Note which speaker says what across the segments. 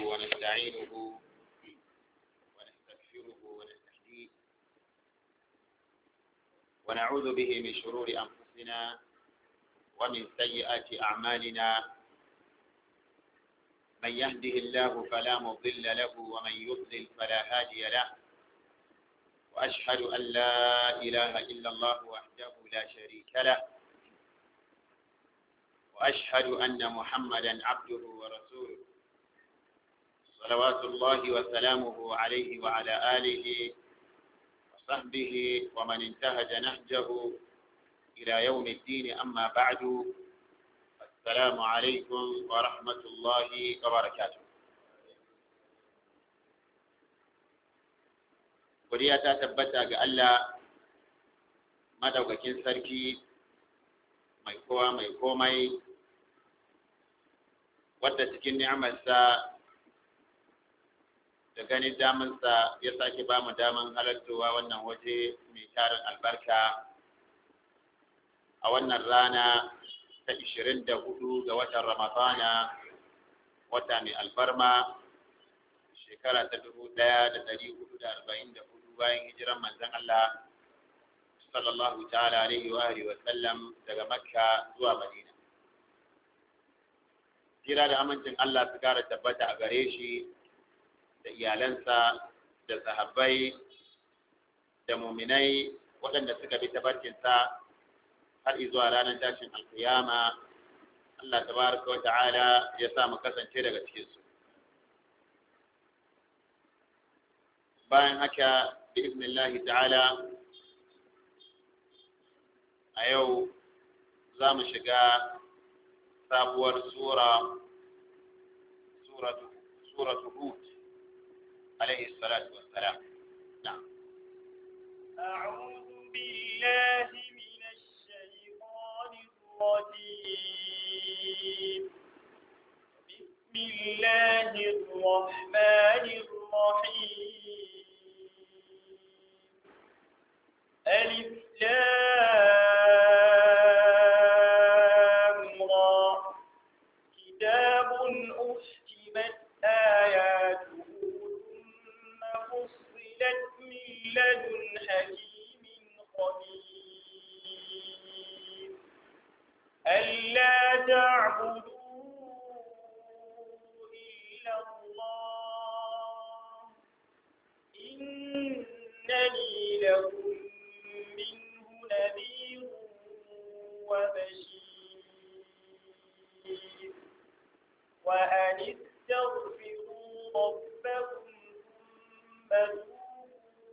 Speaker 1: ونستعينه ونستغفره ونستهديه ونعوذ به من شرور أنفسنا ومن سيئات أعمالنا من يهده الله فلا مضل له ومن يضلل فلا هادي له وأشهد أن لا إله إلا الله وحده لا شريك له وأشهد أن محمدا عبده ورسوله صلوات الله وسلامه عليه وعلى آله وصحبه ومن انتهج نهجه إلى يوم الدين أما بعد السلام عليكم ورحمة الله وبركاته Godiya ta tabbata ga Allah madaukakin sarki mai kowa mai komai wadda cikin ni'amarsa da ganin damansa ya sake ba mu daman halartowa wannan waje mai tarin albarka a wannan rana ta 24 ga watan ramadana wata mai albarma shekara ta 1444 bayan hijiran manzon Allah sallallahu ta'ala alaihi wa alihi wa sallam daga makka zuwa madina kira da amincin Allah su kara tabbata a gare shi da iyalansa da sahabbai da muminai waɗanda suka bi tabarkinsa har zuwa ranar tashin alkiyama Allah tabaraka wa ta'ala ya sa mu kasance daga cikin su bayan haka bi iznillahi ta'ala a yau za mu shiga sabuwar sura suratu suratu hud alaihi salatu wassalam na'am
Speaker 2: أعوذ بالله من الشيطان الرجيم بسم الله الرحمن الرحيم ألف لام را كتاب أحكمت آياته ثم فصلت من لدن حكيم خبير ألا تعبدوا إلا الله إنني لكم منه نذير وبشير وأن استغفروا ربكم ثم توبوا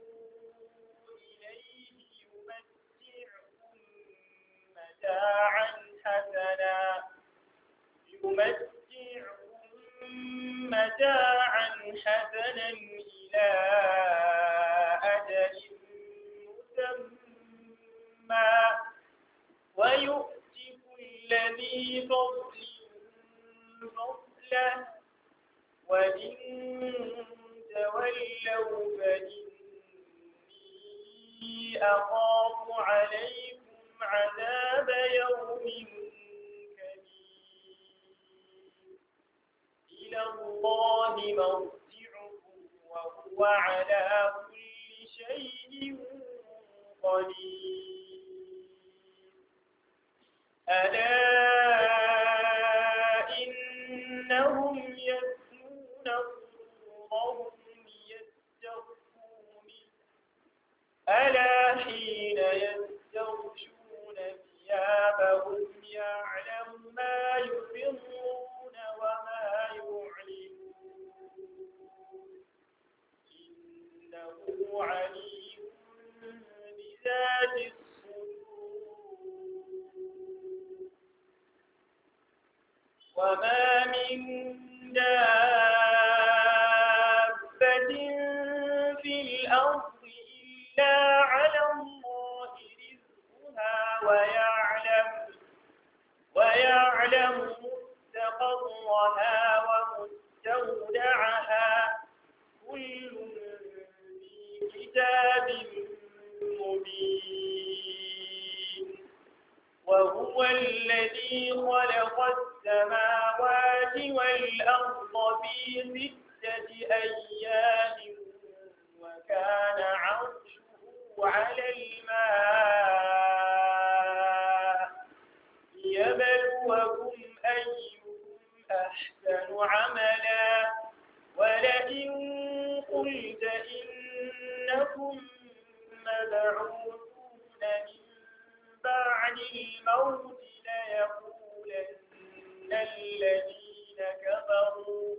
Speaker 2: إليه يمتعكم متاعا حسنا يمتعكم متاعا حسنا إلى أجل مسمى ويؤتي كل ذي فضل فضله وإن تولوا فإني أخاف عليكم عذاب يوم كبير إلى الله مرجعكم وهو على كل شيء قدير ألا إنهم يثنون صدورهم ليستخفوا منه ألا حين يستغشون ثيابهم يعلم ما يسرون وما يعلنون إنه عليم بذات الصدور وما من دابة في الأرض إلا على الله رزقها ويعلم ويعلم مستقرها ومستودعها كل في كتاب مبين وهو الذي خلق السماوات والأرض في ستة أيام وكان عرشه على الماء ليبلوكم أيكم أحسن عملا ولئن قلت إنكم مبعوثون من بعد الموت ليقولن الذين كفروا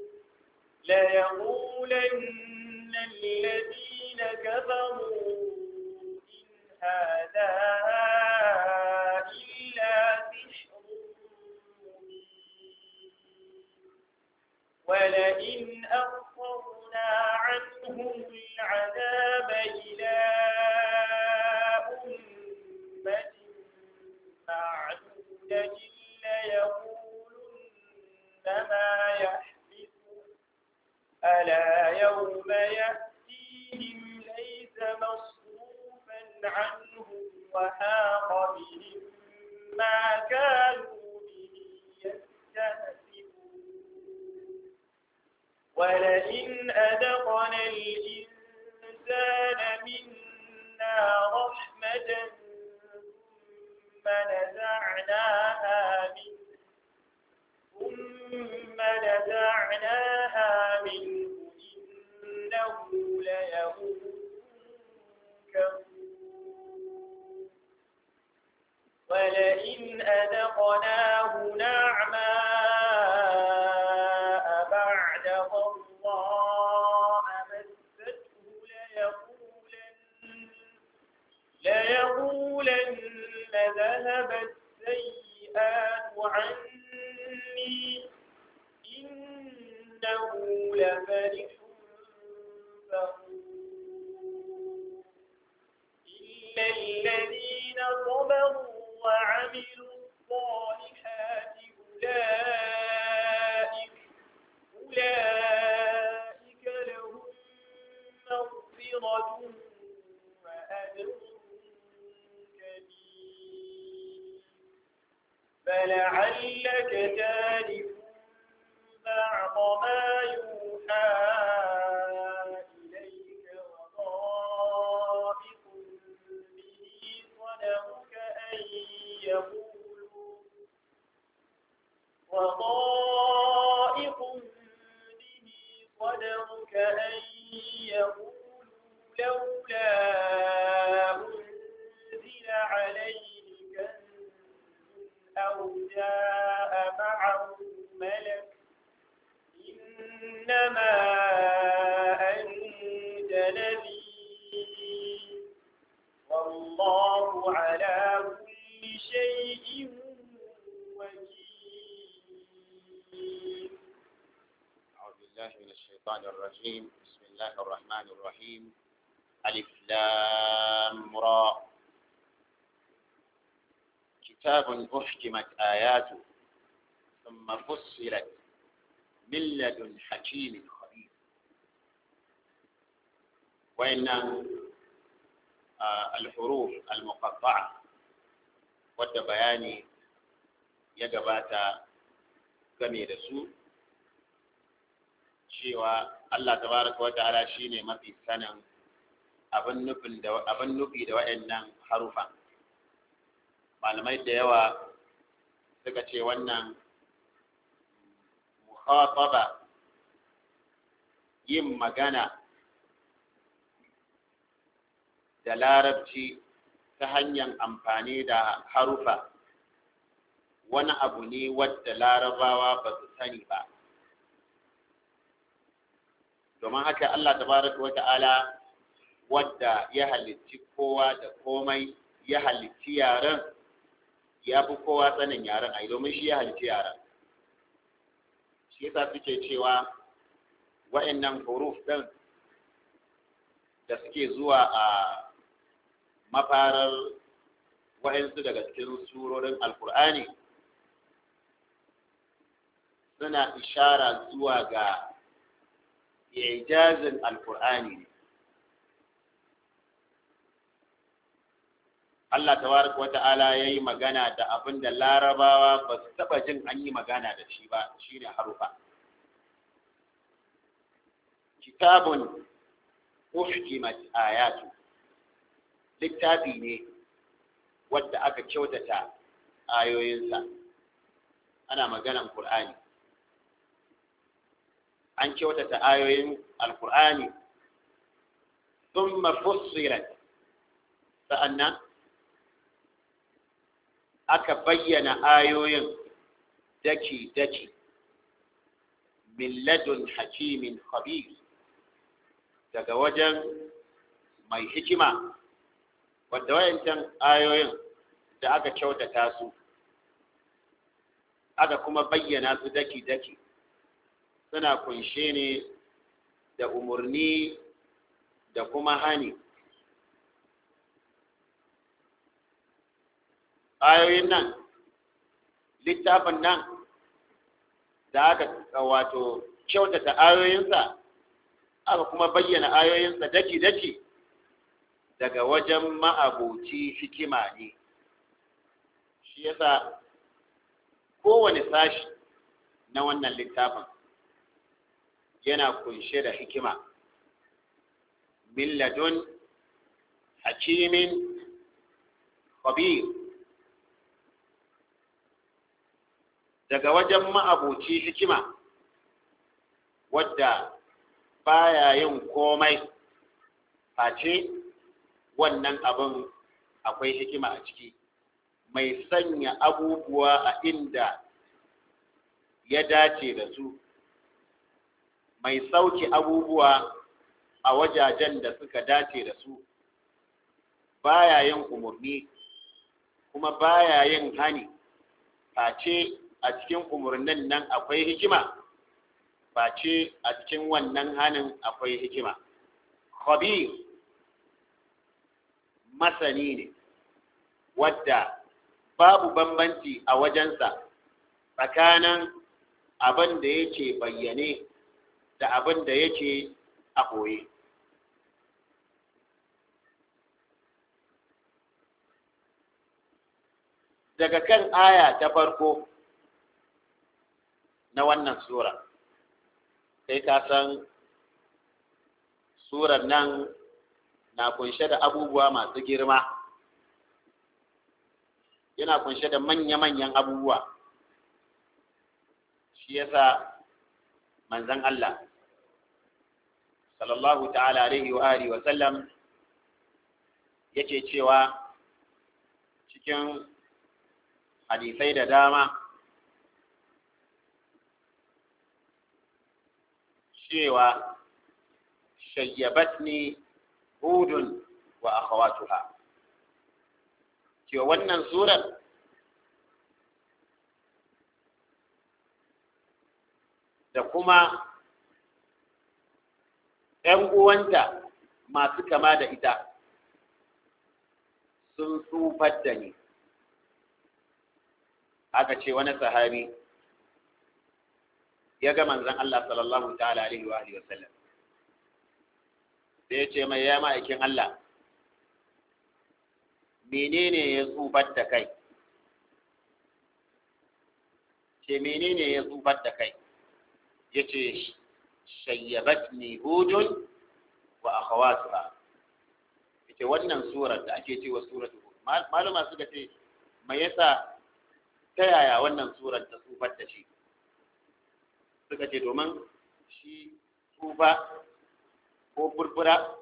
Speaker 2: ليقولن الذين كفروا إن هذا إلا سحر مبين ولئن أخرنا عنهم العذاب إلى أمة معدودة ليقولن ما يحبسه ألا يوم يأتيهم ليس مصروفا عنهم وحاق بهم ما كانوا به يستهزئون ولئن أذقنا الإنسان منا رحمة ثم نزعناها منه ثم نزعناها منه إنه ليئوس كفور ولئن أذقناه نعماء بعد ضراء مسته ليقولن ليقولن ذهب السيئات عني إنه لفرح فخور إلا الذين صبروا وعملوا الصالحات أولئك أولئك لهم مغفرة وأجر كبير فلعلك تارك بعض ما يوحى إليك وضائق به صدرك أن يقولوا وضائق به صدرك أن يقولوا لولا أنزل عليه كنز أو جاء معه ملك إنما أنت نذير والله على كل شيء وكيل
Speaker 1: أعوذ بالله من الشيطان الرجيم بسم الله الرحمن الرحيم ألف لام را كتاب أحكمت آياته ثم فصلت من لدن حكيم خبير وإن آه، الحروف المقطعة wadda bayani ya gabata game da su cewa Allah tabaraka wa ta'ala shine mafi sanin abin nufin da abin nufi da waɗannan harufa malamai da yawa suka ce wannan mukhataba yin magana da larabci ta hanyar amfani da harufa wani abu ne wadda larabawa ba su sani ba domin haka Allah tabaraka wa ta'ala wadda ya halicci kowa da komai ya halicci yaren ya fi kowa sanin yaren ai domin shi ya halicci yaren shi yasa suke cewa wa'annan huruf ɗin da suke zuwa a mafarar wa'ansu daga cikin surorin alkur'ani suna ishara zuwa ga ijazin alkur'ani ne Allah tabaraka wa ta'ala ya yi magana da abin da larabawa ba su taɓa jin an yi magana da shi ba shine harufa kitabun uhkimat ayatu littafi ne wadda aka kyautata ayoyinsa ana maganan Qur'ani an kyautata ayoyin alkur'ani thumma fussilat sa'annan aka bayyana ayoyin daki daki min ladun hakimin khabir daga wajen mai hikima wadda wayancan ayoyin da aka kyautata su aka kuma bayyana su daki daki suna kunshe ne da umarni da kuma hani ayoyin nan littafin nan da aka wato kyautata ayoyinsa aka kuma bayyana ayoyinsa daki-daki daga wajen ma'abuci hikima ne shi yasa kowane sashi na wannan littafin yana kunshe da hikima min ladun hakimin khabir daga wajen ma'abuci hikima wadda baya yin komai face wannan abin akwai hikima a ciki mai sanya abubuwa a inda ya dace da su mai sauke abubuwa a wajajen da suka dace da su baya yin umarni kuma baya yin hani face a cikin umarnin nan akwai hikima face a cikin wannan hanin akwai hikima khabir masani ne wadda babu bambanci a wajensa tsakanin abin da yake bayyane da abin da yake a ɓoye daga kan aya ta farko na wannan sura sai ka san surar nan na kunshe da abubuwa masu girma yana kunshe da manya-manyan abubuwa shi yasa manzan Allah sallallahu ta'ala alaihi wa alihi wa sallam yake cewa cikin hadisai da dama cewa shayyabatni hudun wa akhawatuha cewa wannan surar da kuma ‘yan uwanta masu kama da ita sun tsufar da ni aka ce wani sahabi ya ga manzan Allah sallallahu ta'ala alaihi wa alihi wasallam sai ya ce mai ya ma'aikin Allah menene ya tsufar da kai ce menene ya tsufar da kai ya ce shayyabatni hudun wa akhawatuha ita wannan surar da ake cewa suratu hud malama suka ce me yasa ta yaya wannan surar ta tsufar da shi suka ce domin shi tsufa ko furfura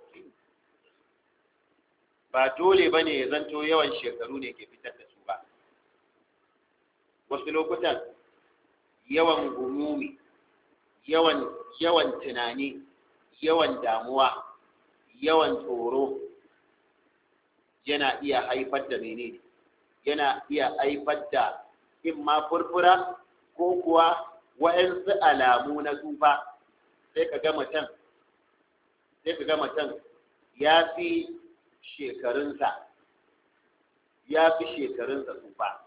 Speaker 1: ba dole ba ne ya zanto yawan shekaru ne ke fitar da su ba wasu lokutan yawan gumumi yawan yawan tunani yawan damuwa yawan tsoro yana iya haifar da menene yana iya haifar da in ma furfura ko kuwa wa'yansu alamu na tsufa sai ka ga mutum sai ka ga mutum ya fi shekarunsa ya fi shekarunsa tsufa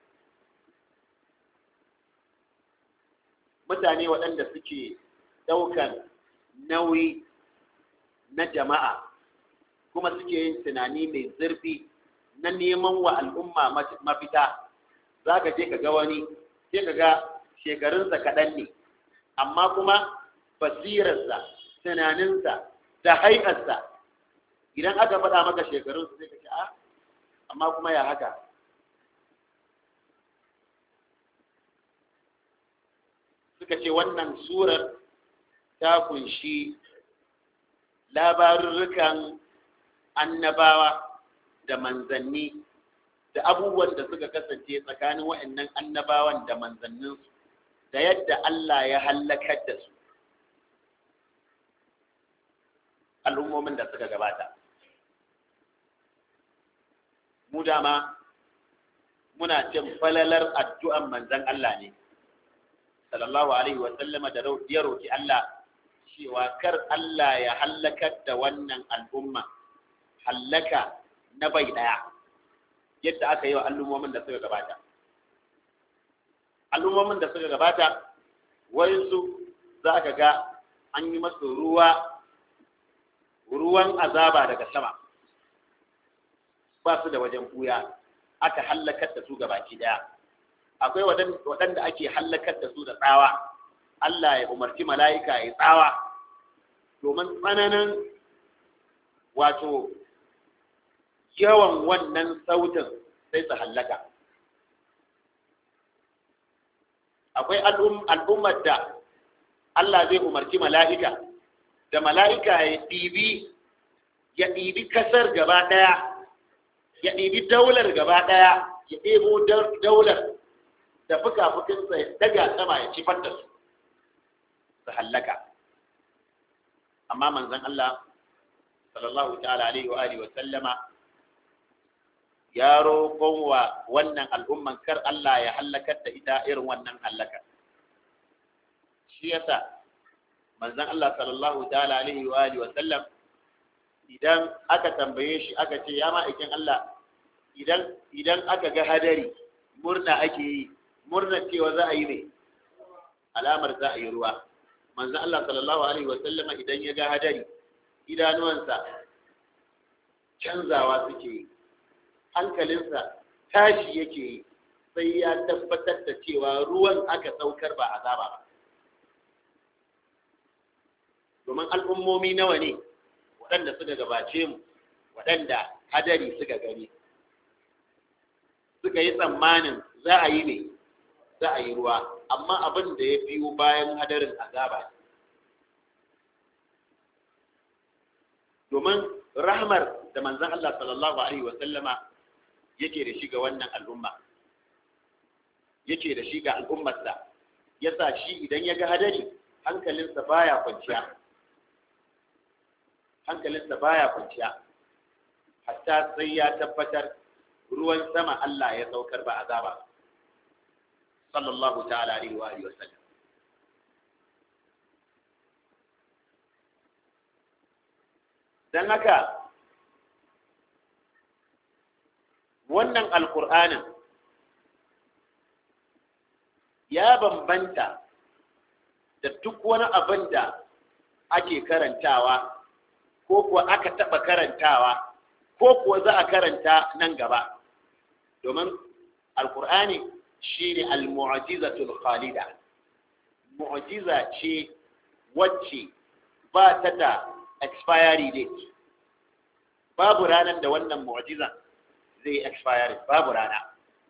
Speaker 1: mutane waɗanda suke ɗaukan nauyi na jama'a kuma suke yin tunani mai zurfi na neman wa al'umma mafita za ka je ka ga wani sai ka ga shekarunsa kaɗan ne amma kuma basirarsa tunaninsa da haikarsa idan aka faɗa maka shekarunsa sai ka ce a amma kuma ya haka suka ce wannan surar ta kunshi labarurrukan annabawa da manzanni da abubuwan da suka kasance tsakanin waɗannan annabawan da manzanninsu da yadda Allah ya hallakar da su al'ummomin da suka gabata mu dama muna cin falalar addu'an manzan Allah ne sallallahu alaihi wa sallama da ya roki Allah cewa kar Allah ya hallakar da wannan al'umma hallaka na bai daya yadda aka yi wa al'ummomin da suka gabata al'ummomin da suka gabata wayansu za ka ga an yi masu ruwa ruwan azaba daga sama ba su da wajen buya aka hallakar da su gabaki daya akwai waɗanda ake hallakar da su da tsawa Allah ya umarci mala'ika ya tsawa domin tsananin wato yawan wannan sautin sai su hallaka akwai al'ummar da Allah zai umarci mala'ika da mala'ika ya ɗibi ya ɗibi kasar gaba ɗaya ya ɗibi daular gaba ɗaya ya ɗebo daular da fuka-fukinsa ya daga sama ya cifar da su su hallaka amma manzon Allah sallallahu ta'ala alaihi wa alihi wa sallama ya roƙon wa wannan al'umman kar Allah ya hallakar da ita irin wannan hallaka shi yasa manzon Allah sallallahu ta'ala alaihi wa alihi wa sallam idan aka tambaye shi aka ce ya ma'aikin Allah idan idan aka ga hadari murna ake yi murna cewa za a yi ne alamar za a yi ruwa manzon Allah sallallahu alaihi wa sallama idan ya ga hadari idanuwansa canzawa suke yi hankalinsa tashi yake yi sai ya tabbatar da cewa ruwan aka saukar ba azaba ba domin al'ummomi nawa ne waɗanda suka gabace mu waɗanda hadari suka gani suka yi tsammanin za a yi ne za a yi ruwa amma abin da ya biyo bayan hadarin azaba domin rahmar da manzan Allah sallallahu Alaihi wasallama yake da shi ga wannan al'umma yake da shi ga al'ummarsa ya sa shi idan ya ga hadari hankalinsa baya kwanciya hankalinsa baya kwanciya hatta sai ya tabbatar ruwan sama Allah ya saukar ba azaba sallallahu ta'ala alaihi wa alihi wasallam dan haka wannan alkur'anin ya bambanta da duk wani abin da ake karantawa ko kuwa aka taɓa karantawa ko kuwa za a karanta nan gaba domin alkur'ani shi ne al-mu'jizatul khalida mu'jiza ce wacce ba ta da expiry date babu ranar da wannan mu'jiza zai expire babu rana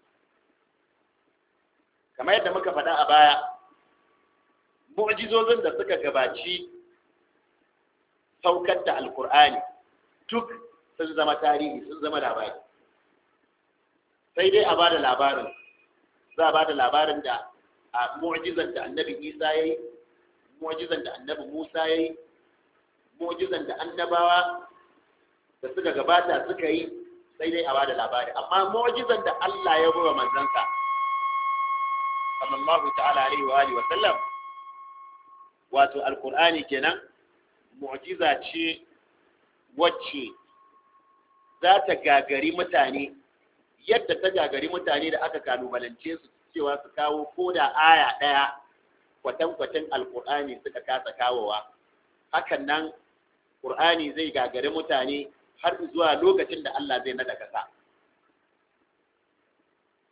Speaker 1: kamar yadda muka faɗa a baya mu'jizozin da suka gabaci saukar da alkur'ani duk sun zama tarihi sun zama labari sai dai a ba da labarin za a ba da labarin da a mu'jizan da annabi isa ya yi mu'jizan da annabi musa ya yi mu'jizan da annabawa da suka gabata suka yi sai dai a ba da labari amma mu'jizan da Allah ya bawa manzansa sallallahu ta'ala alaihi wa alihi wa sallam wato alqur'ani kenan mu'jiza ce wacce za ta gagari mutane yadda ta gagari mutane da aka kalubalance su cewa su kawo ko da aya ɗaya kwatankwatan alkur'ani suka kasa kawowa hakan nan ƙur'ani zai gagari mutane har zuwa lokacin da Allah zai nada kasa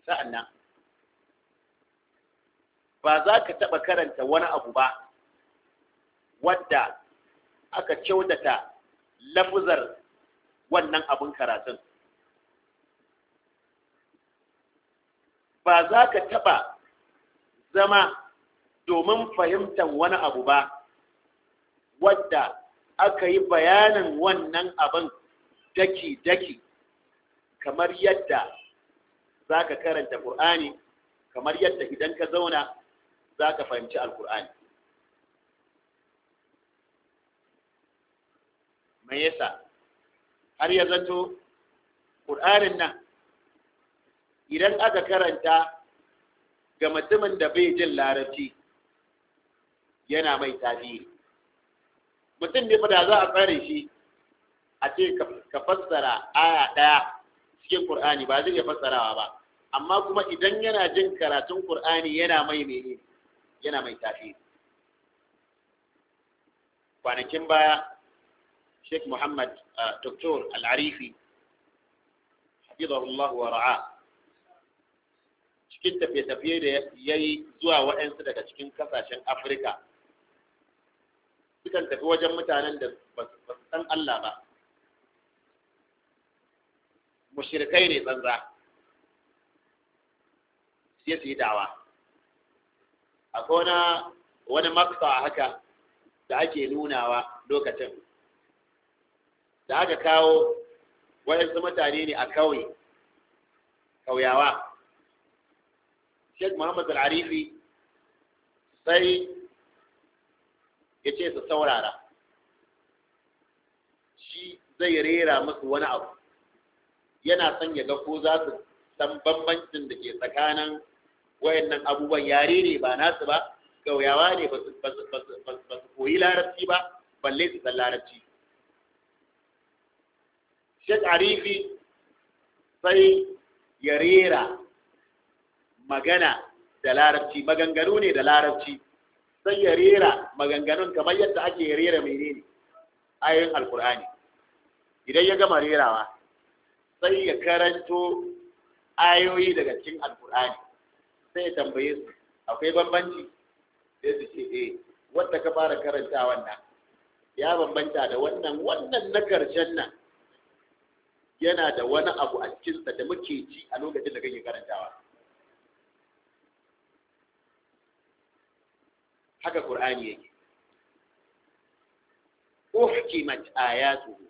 Speaker 1: sa'annan ba za ka taɓa karanta wani abu ba wadda aka kyautata lafuzar wannan abin karatun ba za ka taɓa zama domin fahimtar wani abu ba wadda aka yi bayanin wannan abin daki-daki kamar yadda za ka karanta ƙur'ani kamar yadda idan ka zauna za ka fahimci alƙur'ani mai yasa har ya zato ƙur'anin nan idan aka karanta ga mutumin da bai jin larabci yana mai tasiri mutum ne da za a tsare shi a ce ka fassara aya ɗaya cikin Kur'ani ba zai iya fassarawa ba amma kuma idan yana jin karatun Kur'ani yana mai mene yana mai tasiri kwanakin baya Sheikh Muhammad Dr. Al-Arifi hafizahullah wa ra'a cikin tafiye-tafiye da ya yi zuwa waɗansu daga cikin kasashen Afirka sukan tafi wajen mutanen da ba su san Allah ba mushrikai ne tsanza sai su yi dawa akwai wani wani maksa haka da ake nunawa lokacin da aka kawo waɗansu mutane ne a kauye kauyawa Sheikh Muhammad Al-Arifi sai ya ce su saurara shi zai rera musu wani abu yana son ya ga ko za su san bambancin da ke tsakanin wayannan abubuwan yare ne ba nasu ba gauyawa ne ba su koyi larabci ba balle su san larabci Sheikh Arifi sai ya rera magana da larabci maganganu ne da larabci sai ya rera maganganun kamar yadda ake rera menene ayoyin alkur'ani idan ya gama rerawa sai ya karanto ayoyi daga cikin alkur'ani sai ya tambaye su akwai bambanci sai su ce eh wanda ka fara karanta wannan ya bambanta da wannan wannan na karshen nan yana da wani abu a cikinsa da muke ji a lokacin da kake karantawa haka Qur'ani yake uhkimat ayatuhu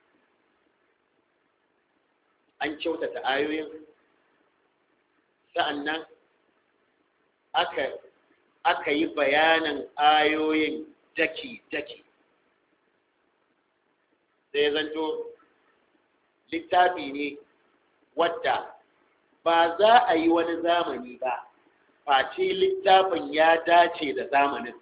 Speaker 1: an kyautata ayoyin sa'annan aka aka yi bayanin ayoyin daki-daki sai zanto littafi ne wadda ba za a yi wani zamani ba face littafin ya dace da zamanin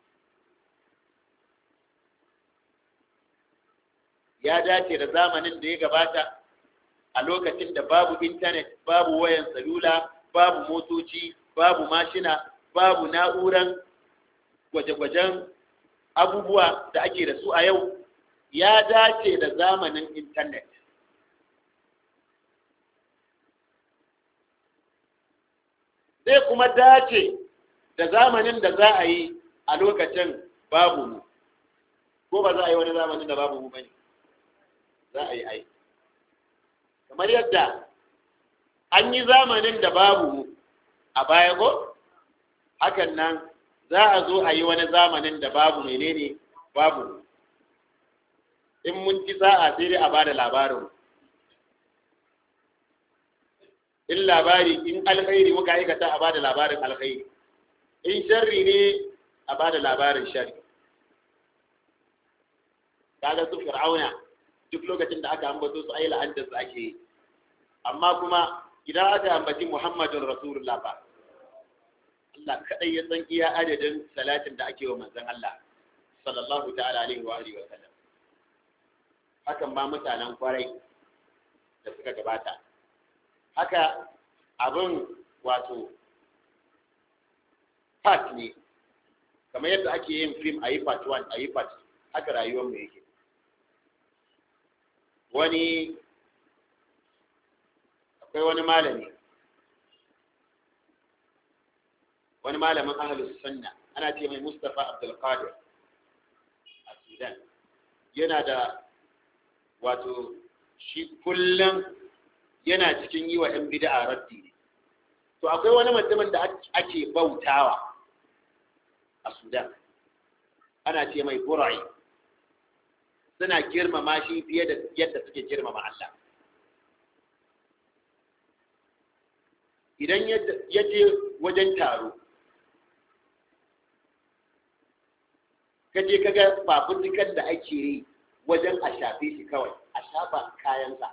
Speaker 1: ya dace da zamanin da ya gabata a lokacin da babu intanet babu wayan salula babu motoci babu mashina babu na'uran gwaje-gwajen abubuwa da ake da su a yau ya dace da zamanin intanet zai kuma dace da zamanin da za a yi a lokacin babu mu ko ba za a yi wani zamanin da babu mu bane za a yi ai kamar yadda an yi zamanin da babu mu a baya ko hakan nan za a zo a yi wani zamanin da babu menene babu mu in mun ci sa'a sai dai a bada labarin in labari in alkhairi muka aikata a bada labarin alkhairi in sharri ne a bada labarin sharri kaga su fir'auna duk lokacin da aka ambato su ayi la'antar su ake yi amma kuma idan aka ambaci muhammadun rasulullah ba Allah kadai ya san iya adadin salatin da ake wa manzon Allah sallallahu ta'ala alaihi wa alihi wa sallam hakan ba mutanen kwarai da suka gabata haka abin wato part ne kamar yadda ake yin film a yi part 1 a yi part haka rayuwar mu yake wani akwai wani malami wani malamin ahlus sunna ana ce mai Mustafa Abdul Qadir a Sudan yana da wato shi kullum yana cikin yi wa 'yan bid'a raddi ne to akwai wani mutumin da ake bautawa a Sudan ana ce mai Burai suna girmama shi fiye da yadda suke girmama Allah idan ya je wajen taro ka je kaga fafutukan da ake yi wajen a shafe shi kawai a shafa kayansa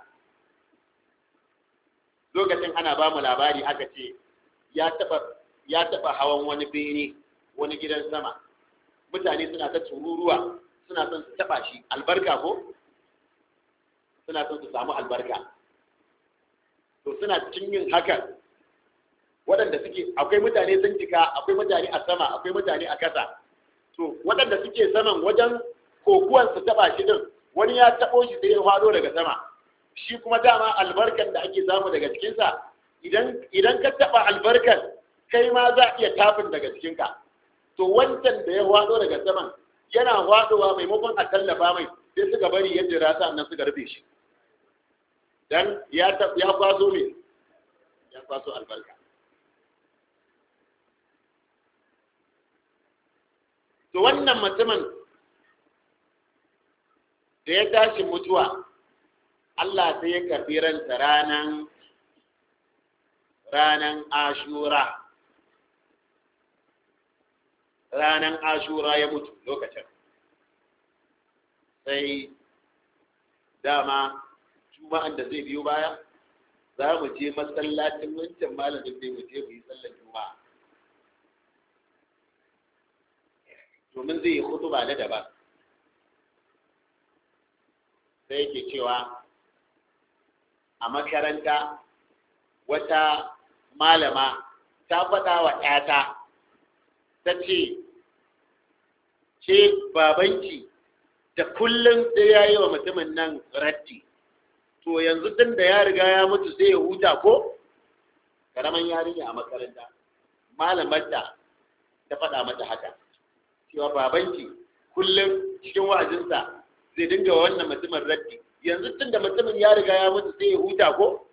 Speaker 1: lokacin ana ba mu labari aka ce ya taba hawan wani bene wani gidan sama mutane suna ta tururuwa suna son su taba shi albarka ko suna son su samu albarka to suna cikin yin hakan waɗanda suke akwai mutane sun cika akwai mutane a sama akwai mutane a kasa to waɗanda suke saman wajen kokuwan su taba shi din wani ya tabo shi sai ya fado daga sama shi kuma dama albarkan da ake samu daga cikinsa idan idan ka taba albarkan kai ma za a iya tafin daga cikinka to wancan da ya fado daga saman yana fadowa maimakon a tallafa mai sai suka bari ya jira sannan suka rufe shi dan ya ya kwaso me ya kwaso albarka to wannan mutumin da ya tashi mutuwa Allah sai ya karɓi ranta ranan ranan ashura ranan ashura ya mutu lokacin sai dama juma'an da zai biyo baya za mu je masallacin wancan malamin da mu je mu yi sallar juma'a domin zai yi hutuba na daban sai yake cewa a makaranta wata malama ta faɗa wa ‘yata ta ce ce babanki da kullum sai ya yi wa mutumin nan ratti to yanzu tun da ya riga ya mutu sai ya huta ko karaman yarinya a makaranta malamarta ta faɗa mata haka cewa babanki kullum cikin wa'azinsa zai dinga wannan mutumin raddi yanzu tun da mutumin ya riga ya mutu sai ya huta ko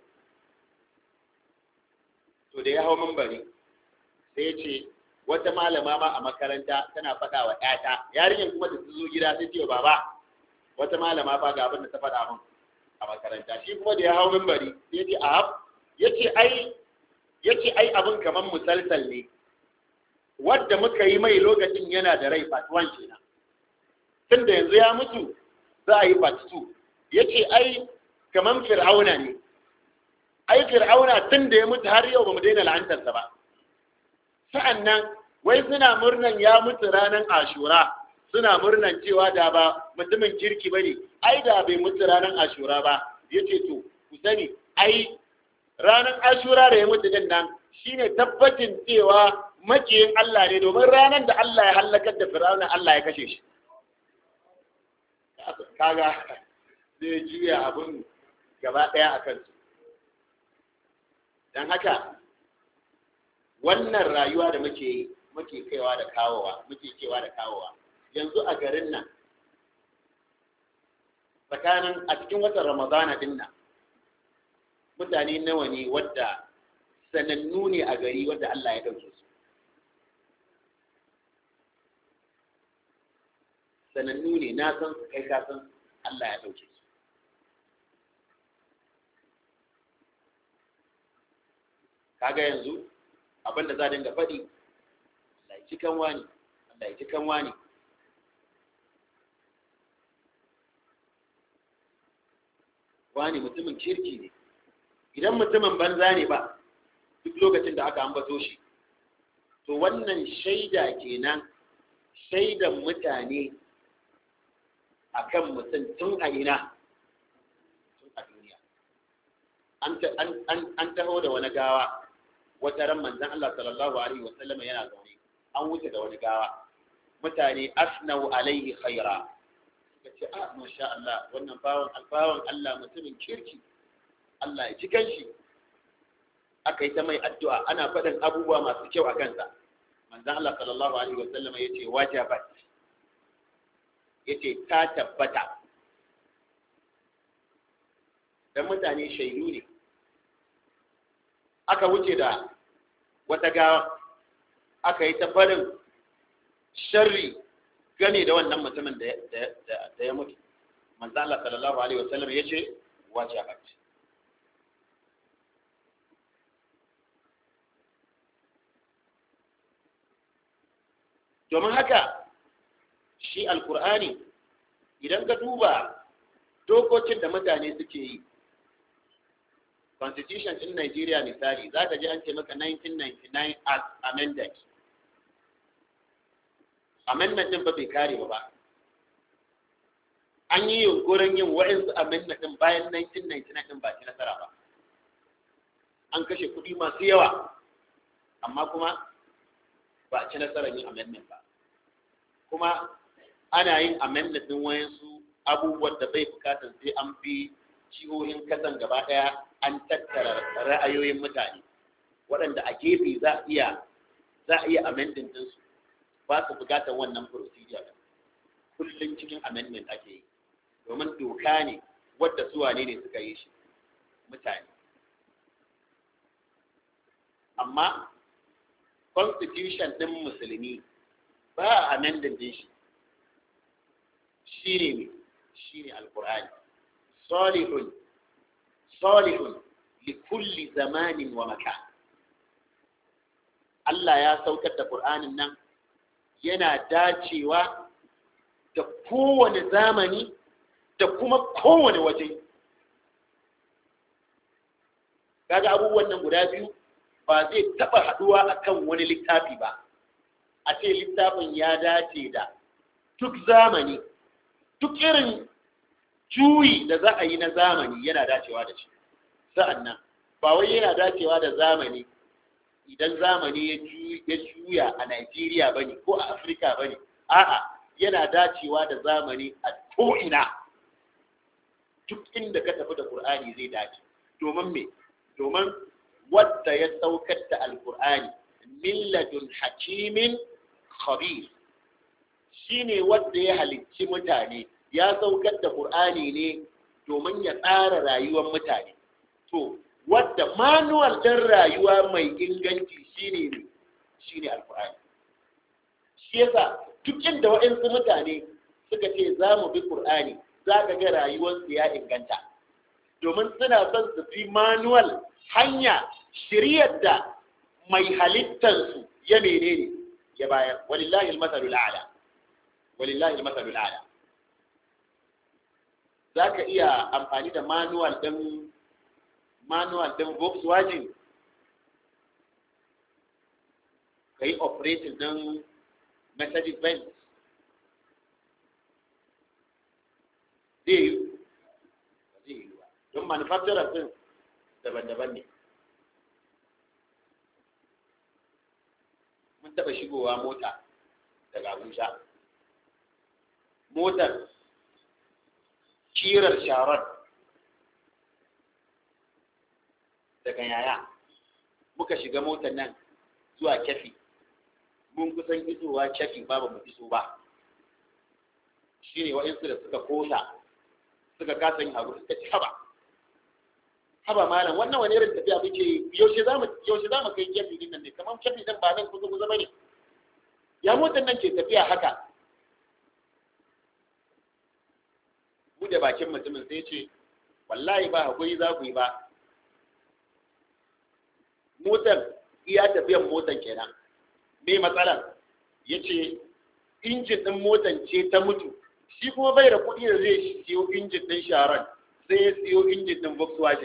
Speaker 1: to da ya hau mambari sai ya ce wata malama ma a makaranta tana faɗa wa ƴata yarinyar kuma da su zo gida sai ce baba wata malama fa ga abin da ta faɗa min a makaranta shi kuma da ya hau mambari sai ya ce a ya ce ai ya ce ai abin kamar musalsal ne wadda muka yi mai lokacin yana da rai part 1 kenan tun da yanzu ya mutu za a yi part 2 ya ce ai kaman fir'auna ne ai fir'auna tun da ya mutu har yau ba mu daina la'antarsa ba sa'an nan wai suna murnan ya mutu ranar ashura suna murnan cewa da ba mutumin kirki ba ne ai da bai mutu ranar ashura ba ya ce to ku sani ai ranar ashura da ya mutu din nan shine tabbacin cewa makiyin Allah ne domin ranar da Allah ya hallakar da fir'auna Allah ya kashe shi kaga zai juya abin gaba ɗaya a kansu don haka wannan rayuwa da muke yi muke kaiwa da kawowa muke kewa da kawowa yanzu a garin nan tsakanin a cikin watan ramadana din nan mutane nawa ne wadda sanannu ne a gari wadda Allah ya ɗauke su sanannu ne na san su kai ka san Allah ya ɗauke su kaga yanzu abin da za dinga faɗi Allah ya ci kan wani Allah ya ci kan wani wani mutumin kirki ne idan mutumin banza ne ba duk lokacin da aka ambato shi to wannan shaida kenan shaidan mutane akan mutum tun a ina tun a duniya an taho da wani gawa wata ran manzan Allah sallallahu alaihi wasallam yana zaune an wuce da wani gawa mutane asnau alaihi khaira suka ce a masha Allah wannan bawan albawan Allah mutumin kirki Allah ya ji kanshi aka yi ta mai addu'a ana faɗin abubuwa masu kyau a kansa manzon Allah sallallahu alaihi wa sallam yace wajabat yace ta tabbata dan mutane shaidu ne aka wuce da wata gawa aka yi ta barin sharri gane da wannan mutumin da ya mutu manzo Allah sallallahu alaihi wasallam yace wajibat domin haka shi alkur'ani idan ka duba dokokin da mutane suke yi constitution in Nigeria misali za ka ji an ce maka 1999 as amended amendment din ba bai kare ba an yi yunkurin yin wa'insu amendment din bayan 1999 din ba ci nasara ba an kashe kuɗi masu yawa amma kuma ba a ci nasarar yin amendment ba kuma ana yin amendment din wayansu abubuwan da bai bukatar sai an bi jihohin kasan gaba ɗaya an tattara ra'ayoyin mutane waɗanda a gefe za a iya za a iya amending ɗinsu ba su bukatar wannan procedure kullum cikin amendment ake yi domin doka ne wadda su wane ne suka yi shi mutane amma constitution ɗin musulmi ba a amending din shi shi ne shi ne alkur'ani salihun salihun likulli zamanin wa makan Allah ya saukar da Qur'anin nan yana dacewa da kowane zamani da kuma kowane waje kaga abubuwan nan guda biyu ba zai taba haduwa akan wani littafi ba a ce littafin ya dace da duk zamani duk irin juyi da za a yi na zamani yana dacewa da shi sa'annan ba wai yana dacewa da zamani idan zamani ya juya a Najeriya ba ne ko a Afirka ba ne, a'a yana dacewa da zamani a ko'ina duk inda ka tafi da Kur'ani zai dace. Domin me? Domin wadda ya saukar da Alƙur'ani, milladun hakimin khabir shi ne wadda ya halicci mutane, ya saukar da Kur'ani ne domin ya tsara rayuwar mutane. To, wadda manuwal ɗin rayuwa mai inganci shine ne shine alkur'ani shi yasa duk inda waɗansu mutane suka ce za mu bi ƙur'ani za ka ga rayuwarsu ya inganta domin suna son su fi manuwal hanya shiryar da mai halittarsu ya menene ya bayar walillahi almasalul a'la walillahi almasalul a'la za ka iya amfani da manuwal ɗin manual din Volkswagen ka yi operating din Mercedes Benz zai yi zai yi ba don manufacturer din daban-daban ne mun taɓa shigowa mota daga Abuja motar kirar sharon daga yaya muka shiga motar nan zuwa kyafi mun kusan isowa kyafi ba ba mu iso ba shi ne wa'insu da suka kosa suka kasa yin abu suka ci haba haba malam wannan wani irin tafiya muke yaushe za mu yaushe za mu kai kyafi din nan ne kamar kyafi din ba nan kusa kusa bane ya motar nan ke tafiya haka mu da bakin mutumin sai ce wallahi ba hakuri za ku yi ba motar iya tafiyan motar kenan me matsalar ya ce injin ɗin motar ce ta mutu shi kuma bai da kuɗi da zai siyo injin ɗin sharon sai ya siyo injin ɗin volkswagen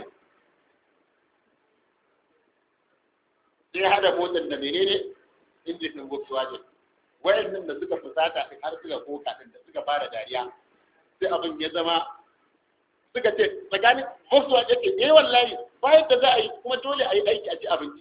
Speaker 1: sai ya haɗa motar da menene injin ɗin volkswagen wayannan da suka fusata ɗin har suka koka ɗin da suka fara dariya sai abin ya zama suka ce tsakanin volkswagen ke eh wallahi bayan da za a yi kuma dole a yi aiki a ci abinci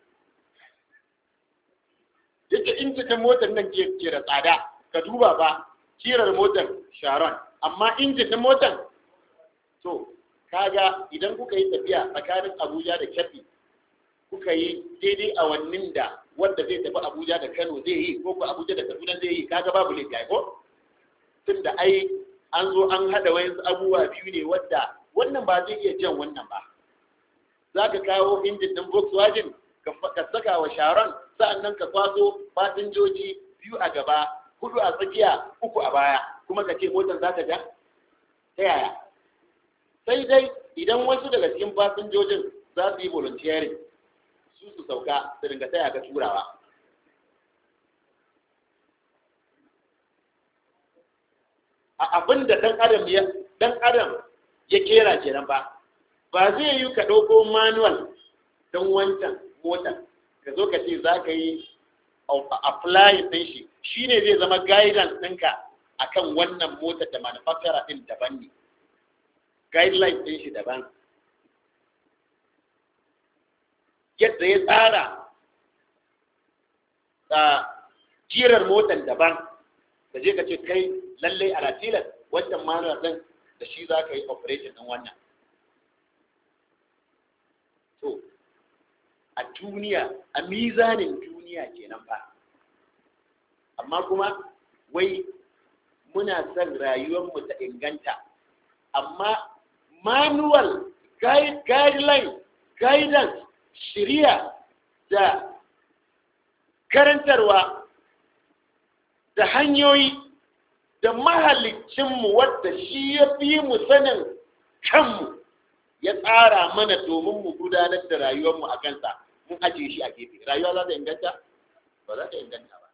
Speaker 1: yake in cikin motar nan ke ke da tsada ka duba ba kirar motar sharon amma injin din motar to kaga idan kuka yi tafiya tsakanin abuja da kebbi kuka yi daidai awannin da wanda zai tafi Abuja da Kano zai yi ko ko Abuja da Kaduna zai yi kaga babu laifi ai ko tunda ai an zo an hada wayansu abubuwa biyu ne wadda wannan ba zai iya jan wannan ba za ka kawo injin ɗin Volkswagen ka saka wa sharon sa'annan ka kwaso fasinjoji biyu a gaba hudu a tsakiya uku a baya kuma ka ce motar za ta ja ta yaya sai dai idan wasu daga cikin fasinjojin za su yi volunteering su su sauka su ringa taya ka turawa a abin da ɗan adam ya ɗan adam ya kera kenan ba ba zai yi ka ɗauko manual don wancan motar ka zo ka ce za ka yi apply ɗin shi shi ne zai zama guidance ɗinka akan wannan motar da manufacturer ɗin daban ne guideline ɗin shi daban yadda ya tsara a jirar motar daban ka je ka ce kai lallai a latilas wancan manual ɗin da shi za ka yi operation ɗin wannan to a duniya a mizanin duniya kenan ba amma kuma wai muna son rayuwarmu ta inganta amma manual guideline guidance shirya da karantarwa da hanyoyi da mahalicinmu wadda shi ya fi mu sanin kanmu ya tsara mana domin mu gudanar da rayuwarmu a kansa mun ajiye shi a gefe rayuwa za ta inganta ba za ta inganta ba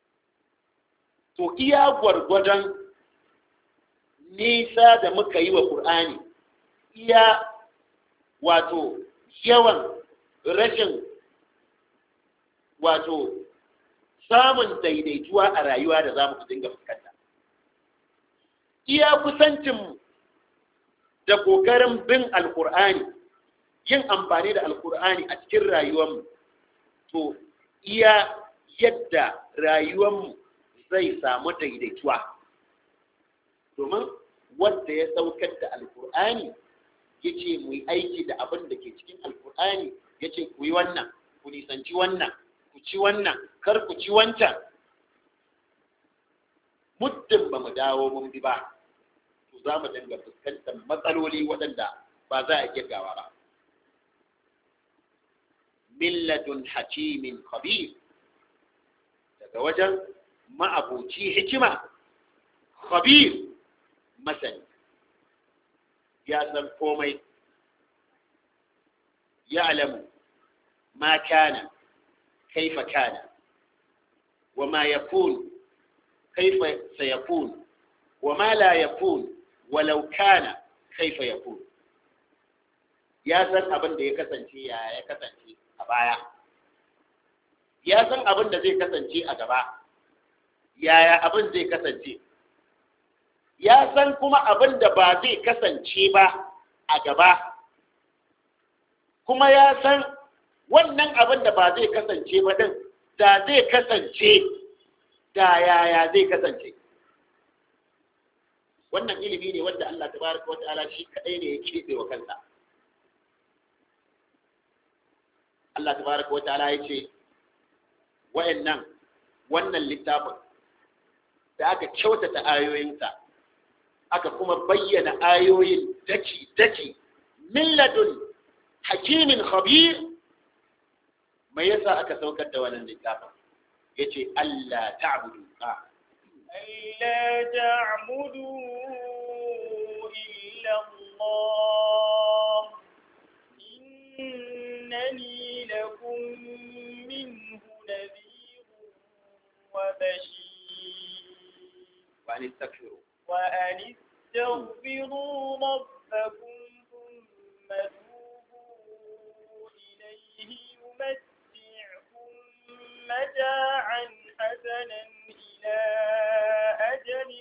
Speaker 1: to iya gwargwadon nisa da muka yi wa ƙur'ani iya wato yawan rashin wato samun daidaituwa a rayuwa da za mu dinga fuskanta iya kusancinmu da ƙoƙarin bin alƙur'ani yin amfani da alƙur'ani a cikin rayuwarmu to iya yadda rayuwarmu zai samu daidaituwa domin wanda ya saukar da alƙur'ani ya ce mu yi aiki da abin da ke cikin alƙur'ani ya ce ku yi wannan ku nisanci wannan ku ci wannan kar ku ci wancan muddin ba mu dawo mun bi ba za mu dinga fuskantar matsaloli waɗanda ba za a kirgawa ba. Milladun hakimin khabir daga wajen ma'abuci hikima khabir masani ya san komai ya alamu ma kana kaifa kana wa ma yakun kaifa sayakun wa ma la yakun walau kana kaifa yakun ya san abin da ya kasance ya ya kasance a baya ya san abin da zai kasance a gaba yaya abin zai kasance ya san kuma abin da ba zai kasance ba a gaba kuma ya san wannan abin da ba zai kasance ba din da zai kasance da yaya zai kasance wannan ilimi ne wanda Allah tabaraka wata'ala shi kadai ne ya kebe wa kansa Allah tabaraka wata'ala ya ce wayannan wannan littafin da aka kyautata ayoyinsa aka kuma bayyana ayoyin daki daki milladun hakimin khabir mai yasa aka saukar da wannan littafin yace Allah ta'budu a
Speaker 2: ألا تعبدوا إلا الله إنني لكم منه نذير وبشير
Speaker 1: وأن استغفروا
Speaker 2: وأن استغفروا ربكم ثم توبوا إليه يمتعكم متاعا حسنا إلى أجل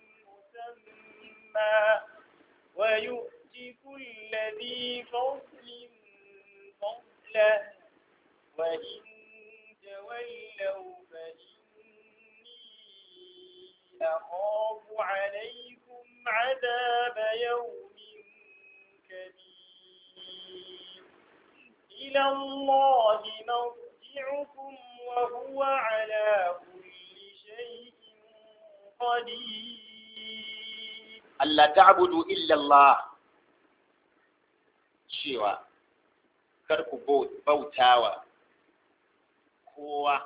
Speaker 2: مسمى ويؤتي كل ذي فضل فضله وإن تولوا فإني أخاف عليكم عذاب يوم كبير إلى الله مرجعكم وهو على كل شيء قدير
Speaker 1: Allah ta'budu illa Allah cewa kar ku bautawa kowa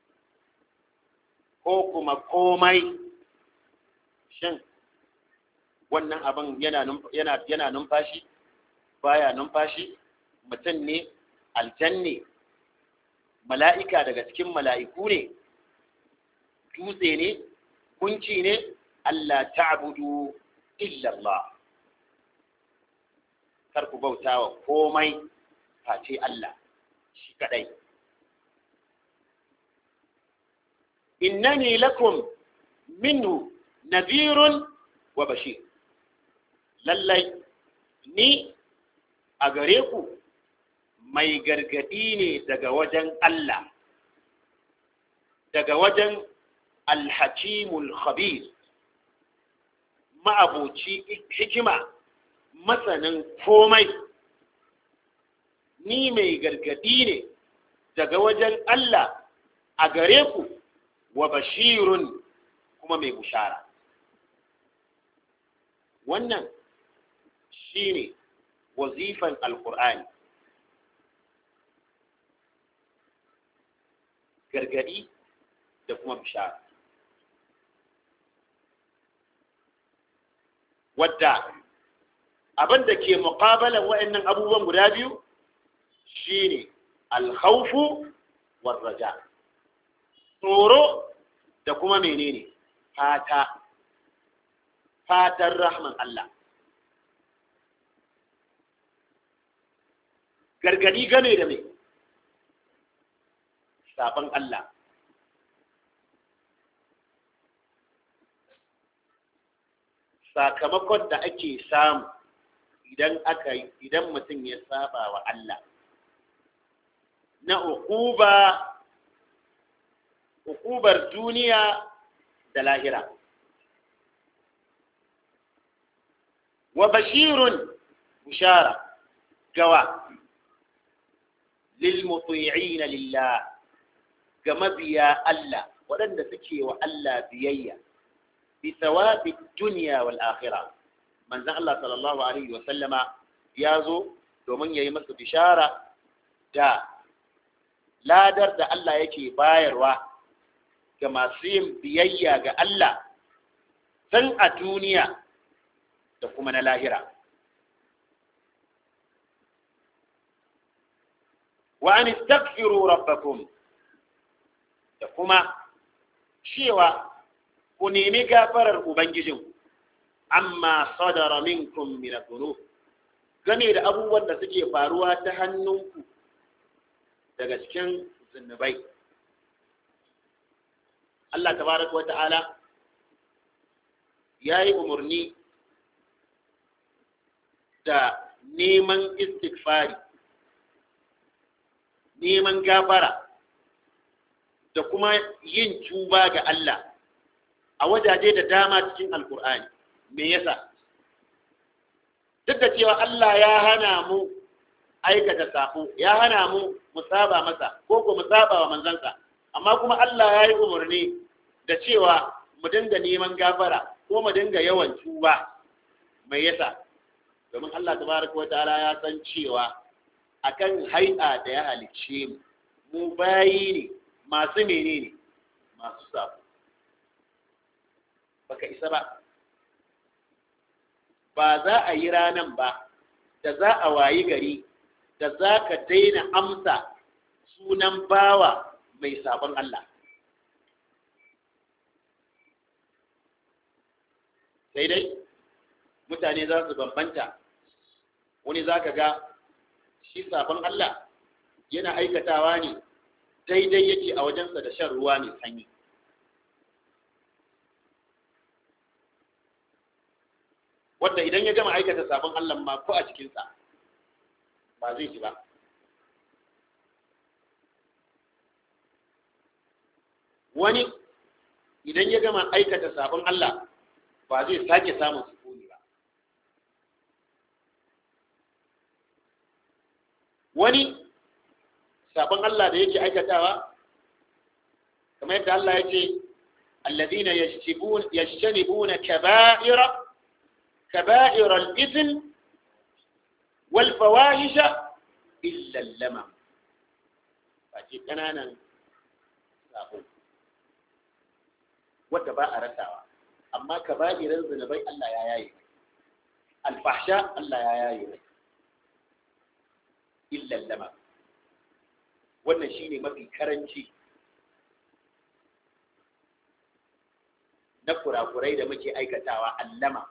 Speaker 1: ko kuma komai shin wannan abin yana yana yana numfashi baya numfashi mutum ne aljanne mala'ika daga cikin mala'iku ne dutse ne kunci ne Allah ta'budu illa Allah kar ku bautawa komai face Allah shi kadai innani lakum minhu nadhirun wa bashir lallai ni a gare ku mai gargadi ne daga wajen Allah daga wajen alhakimul khabir ma'abuci hikima masanin komai ni mai gargadi ne daga wajen Allah a gare ku wa bashirun kuma mai bushara wannan shine wazifan alkur'ani gargadi da kuma bishara wadda abin da ke muƙabalan wa'annan abubuwan guda biyu shine alkhawfu warraja tsoro da kuma menene fata fatan rahman Allah gargadi game da mai sabon Allah sakamakon da ake samu idan aka idan mutum ya saba wa Allah na ukuba ukubar duniya da lahira wa bashirun bushara gawa lilmuti'ina lillah ga mabiya Allah waɗanda suke wa Allah biyayya bi thawabi dunya wal akhirah manzon Allah sallallahu alaihi wa sallama ya zo domin yayi masa bishara da ladar da Allah yake bayarwa ga masu yin biyayya ga Allah san a duniya da kuma na lahira wa an istaghfiru rabbakum da kuma cewa ku nemi gafarar ubangijin amma sadara minkum min dhunub game da abubuwan da suke faruwa ta hannunku daga cikin zunubai Allah tabaraka wa ta'ala ya yi umarni da neman istighfari neman gafara da kuma yin tuba ga Allah a wajaje da dama cikin alkur'ani me yasa duk da cewa Allah ya hana mu aikata sako ya hana mu mu saba masa ko ko mu saba wa manzansa amma kuma Allah ya yi umarni da cewa mu dinga neman gafara ko mu dinga yawan tuba mai yasa domin Allah tabaraka wa ta'ala ya san cewa akan hai'a da ya halicce mu mu bayi ne masu menene masu sabo baka isa ba ba za a yi ranan ba da za a wayi gari da za ka daina amsa sunan bawa mai sabon Allah sai dai mutane za su bambanta wani za ka ga shi sabon Allah yana aikatawa ne daidai yake a wajensa da shan ruwa mai sanyi wadda idan ya gama aikata sabon Allah ma ko a cikinsa ba zai ji ba wani idan ya gama aikata sabon Allah ba zai sake samun sukuni ba wani sabon Allah da yake aikatawa kamar yadda Allah ya ce الذين يجتنبون يجتنبون كبائر كبائر الإثم والفواحش إلا اللمم فأتي كنانا سابون wadda ba a rasawa amma ka ba irin zunubai Allah ya yaye alfahsha Allah ya yaye mai illan lama wannan shine mafi karanci na kurakurai da muke aikatawa allama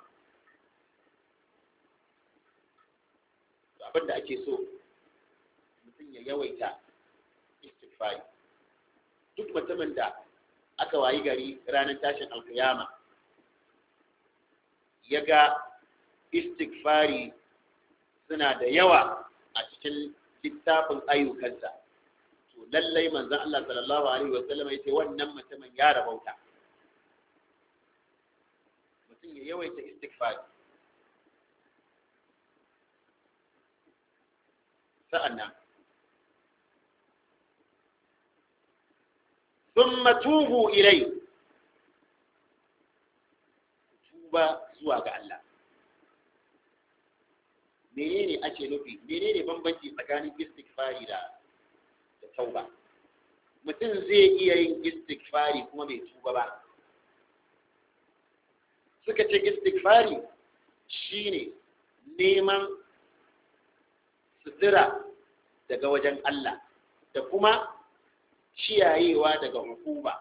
Speaker 1: abin da ake so mutum ya yawaita istighfari duk mutumin da aka wayi gari ranar tashin alkiyama ya ga istighfari suna da yawa a cikin littafin ayyukansa to lallai manzon Allah sallallahu alaihi wa sallam yace wannan mutumin ya rabauta mutum ya yawaita istighfari sa'annan ثم توبوا إليه tuba zuwa ga Allah menene ake nufi menene bambanci tsakanin istighfari da da tauba mutum zai iya yin istighfari kuma bai tuba ba suka ce istighfari shine neman sutura daga wajen Allah da kuma ciyayewa daga hukuma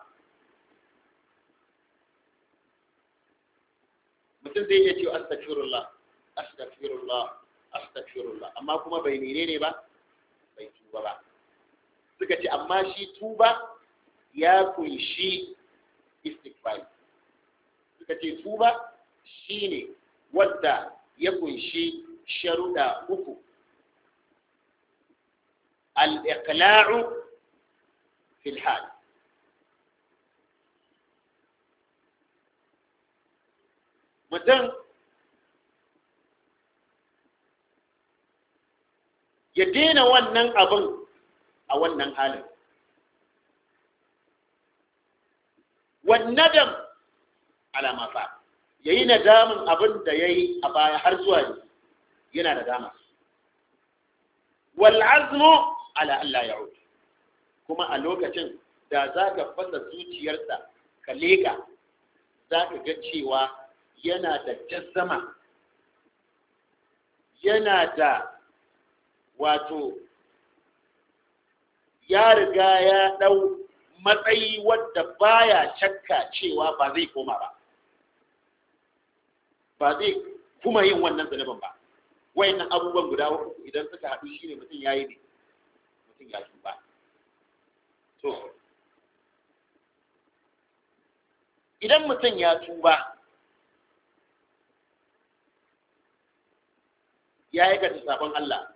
Speaker 1: mutum zai iya cewa astaghfirullah astaghfirullah astaghfirullah amma kuma bai menene ba bai tuba ba suka ce amma shi tuba ya kunshi istighfar suka ce tuba shine wadda ya kunshi sharuda uku al-iqla'u في الحال mutum ya daina wannan abin a wannan halin wannadam alama fa ya yi nadamin abin da ya yi a baya har zuwa ne yana nadama wal'azmu ala Allah ya kuma a lokacin da za ka fasa zuciyarsa ka leka za ka ga cewa yana da jazzama yana da wato ya riga ya ɗau matsayi wadda baya shakka cewa ba zai koma ba ba zai kuma yin wannan zunubin ba wayannan abubuwan guda uku idan suka haɗu shine mutum ya yi ne mutum ya ba to idan mutum ya tuba ya aikata sabon Allah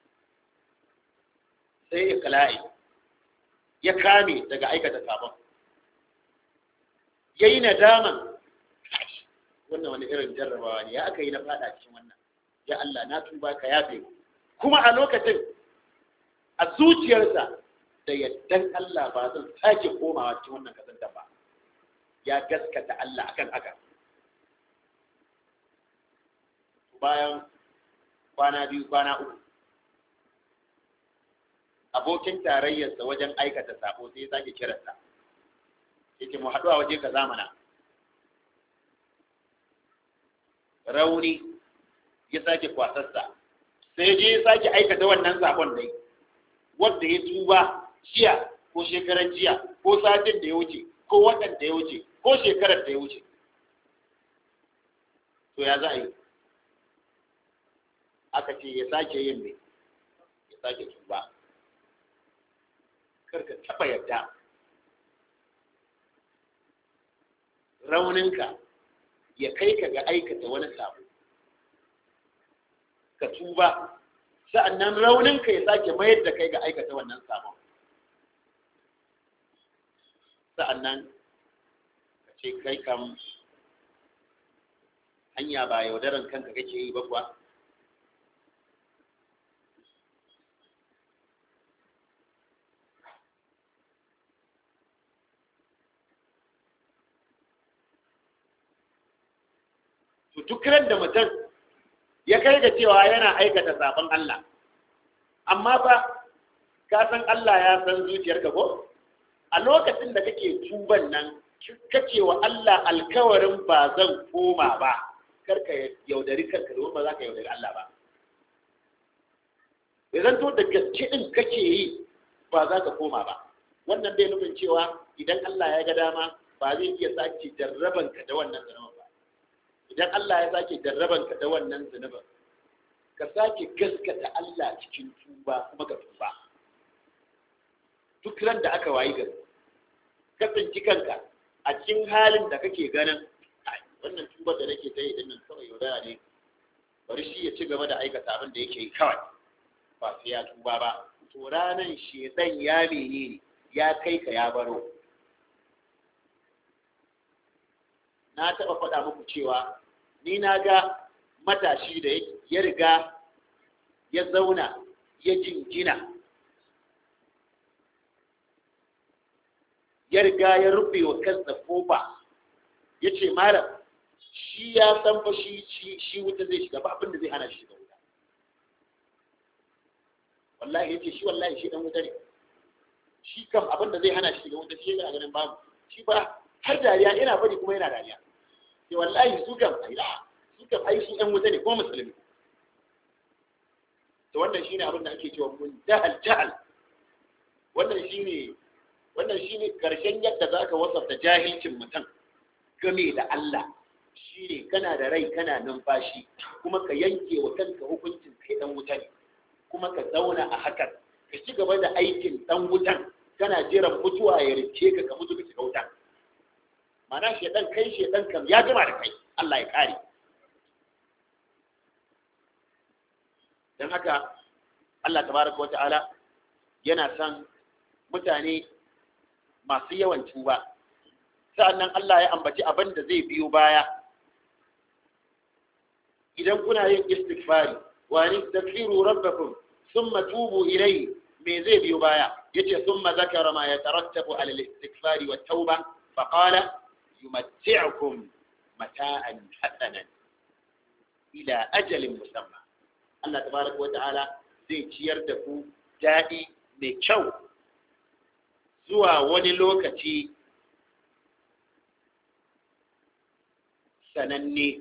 Speaker 1: sai ya kala'i ya kame daga aikata sabon ya yi nadaman wannan wani irin jarrabawa ne ya aka yi na fada cikin wannan ya Allah na tuba ka yafe kuma a lokacin a zuciyarsa da yaddan Allah ba zan sake komawa cikin wannan kasanta ba ya gaskata Allah akan haka bayan kwana biyu kwana uku abokin tarayyarsa wajen aikata sabo sai ya sake kiransa yake mu haɗu a waje ka zamana rauni ya sake kwasarsa sai je ya sake aikata wannan sabon dai wanda ya tuba jiya ko shekaran jiya ko satin da ya wuce ko watan da ya wuce ko shekarar da ya wuce to ya za a yi aka ce ya sake yin ne ya sake tuba karka taba yadda rauninka ya kai ka ga aikata wani sabo ka tuba sa'annan rauninka ya sake mayar da kai ga aikata wannan sabon sa'annan ka ce kai kam hanya ba yaudaran kanka kake yi ba kuwa to duk ran da mutum ya kai ga cewa yana aikata sabon Allah amma ba ka san Allah ya san zuciyarka ko a lokacin da kake tuban nan kace wa Allah alkawarin ba zan koma ba karka yaudari kanka domin ba za ka yaudari Allah ba idan to da gaske din kake yi ba za ka koma ba wannan bai nufin cewa idan Allah ya ga dama ba zai iya sake jarraban ka da wannan zunubin ba idan Allah ya sake jarraban ka da wannan zunubin ka sake gaskata Allah cikin tuba kuma ka tuba duk ran da aka wayi gari ka tsinci kanka a cikin halin da kake ganin wannan tubar da nake ta yi dinnan kawai yaudara ne bari shi ya ci gaba da aikata abin da yake yi kawai ba sai ya tuba ba to ranan shedan ya menene ya kai ka ya baro na taɓa faɗa muku cewa ni na ga matashi da ya riga ya zauna ya jingina ya riga ya rufe wa kansa kofa ya ce malam shi ya san fa shi shi wuta zai shiga ba abin da zai hana shi shiga wuta wallahi ya ce shi wallahi shi dan wuta ne shi kam abin da zai hana shi shiga wuta shi yana ganin babu shi ba har dariya yana bari kuma yana dariya sai wallahi su kam ai su kam ai su ɗan wuta ne ko musulmi to wannan shine abin da ake cewa mun jahal jahal wannan shine wannan shine karshen yadda zaka wasafta jahilcin mutum game da Allah shine kana da rai kana numfashi kuma ka yanke wa kanka hukuncin kai dan wuta ne kuma ka zauna a hakan ka ci gaba da aikin dan wutan kana jiran mutuwa ya rike ka ka mutu ka shiga wutan mana shedan kai shedan kam ya gama da kai Allah ya kare dan haka Allah tabaraka wa ta'ala yana son mutane masu yawan tuba sa'annan Allah ya ambaci abin da zai biyo baya idan kuna yin istighfari wa nastaghfiru rabbakum thumma tubu ilayhi me zai biyo baya yace thumma zakara ma yatarattabu ala al-istighfari wat tauba fa qala yumatti'ukum mata'an hasanan ila ajalin musamma Allah tabaraka wa ta'ala zai ciyar da ku daɗi mai kyau zuwa wani lokaci sananne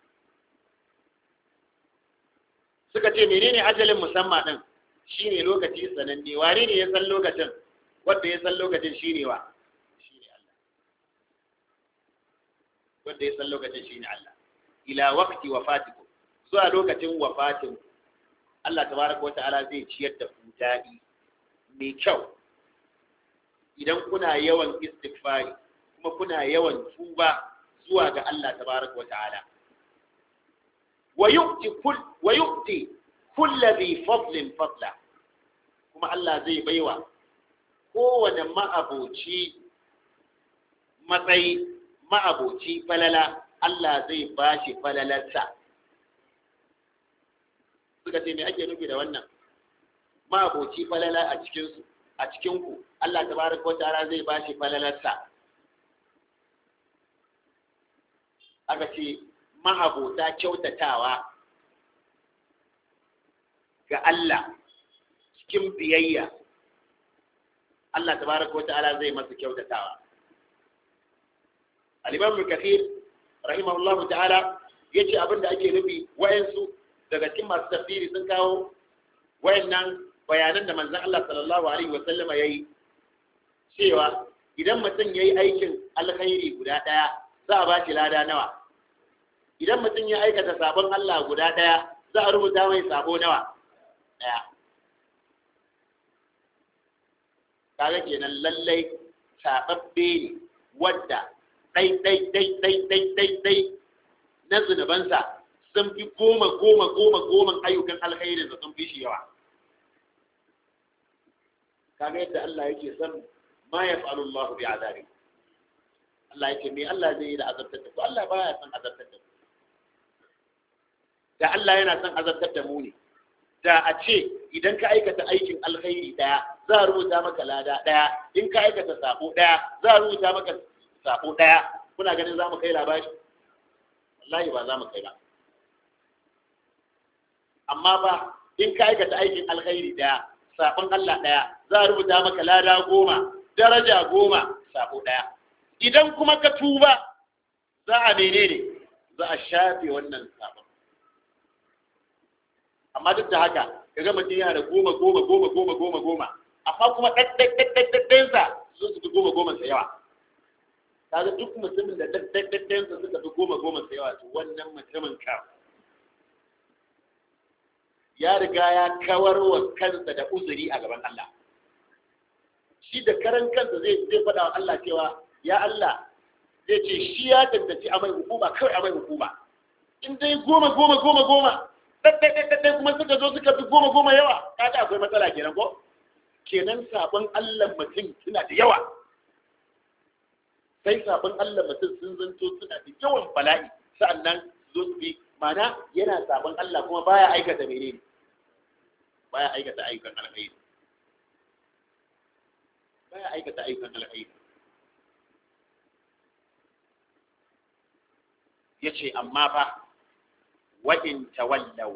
Speaker 1: suka ce menene ajalin musamman ɗin shi ne lokaci sananne wane ne ya san lokacin wanda ya san lokacin shi ne wa shi ne Allah wanda ya san lokacin shi ne Allah ila waqti wafatikum zuwa lokacin wafatin Allah tabaraka wa ta'ala zai ciyar da ku daɗi mai kyau idan kuna yawan istighfari kuma kuna yawan tuba zuwa ga Allah tabaraka wa ta'ala wa yu'ti kull wa yu'ti kulli dhi fadlin fadla kuma Allah zai baiwa kowane ma'aboci matsayi ma'aboci falala Allah zai bashi falalarsa suka ce me ake nufi da wannan ma'aboci falala a cikinsu a cikinku Allah tabaraka wa ta'ala zai bashi falalarsa aka ce mahabota kyautatawa ga Allah cikin biyayya Allah tabaraka wa ta'ala zai masa kyautatawa al-imam kathir rahimahullahu ta'ala yace abinda ake nufi wayansu daga cikin masu tafsiri sun kawo wayannan bayanan da manzon Allah sallallahu alaihi wa sallama yayi cewa idan mutum yayi aikin alkhairi guda daya za a ba shi lada nawa idan mutum ya aikata sabon Allah guda ɗaya za a rubuta mai sabo nawa ɗaya kaga kenan lallai saɓaɓɓe ne wadda ɗai ɗai ɗai ɗai ɗai ɗai ɗai na zunubansa sun fi goma goma goma goma ayyukan alkhairin da sun fi shi yawa kaga yadda Allah yake son ma ya fa'alu Allah bi azabi Allah yake me Allah zai yi da azabtar da ku Allah baya son azabtar da ku da Allah yana son azabtar da mu ne da a ce idan ka aikata aikin alkhairi daya za a rubuta maka lada daya in ka aikata sabo daya za a rubuta maka sabo daya kuna ganin za mu kai labari wallahi ba za mu kai ba amma ba in ka aikata aikin alkhairi daya sabon Allah daya za a rubuta maka lada goma daraja goma sabo daya idan kuma ka tuba za a menene za a shafe wannan sabon amma duk da haka ka ga mutum yana da goma goma goma goma goma goma amma kuma ɗaɗɗaɗɗaɗɗaɗɗansa sun su fi goma goma sa yawa kaga duk mutumin da ɗaɗɗaɗɗaɗɗansa suka fi goma goma sa yawa to wannan mutumin ka ya riga ya kawar wa kansa da uzuri a gaban Allah shi da karan kansa zai zai faɗa wa Allah cewa ya Allah zai ce shi ya tantance amai hukuma kawai amai hukuma in dai goma goma goma goma ɗaɗɗaɗɗaɗɗai kuma suka zo suka fi goma goma yawa kaga akwai matsala kenan ko kenan sabon Allah mutum suna da yawa sai sabon Allah mutum sun zanto suna da yawan bala'i sa'annan zo su bi mana yana sabon Allah kuma baya aikata menene baya aikata ayyukan alkhairi baya aikata ayyukan alkhairi yace amma fa wa in tawallaw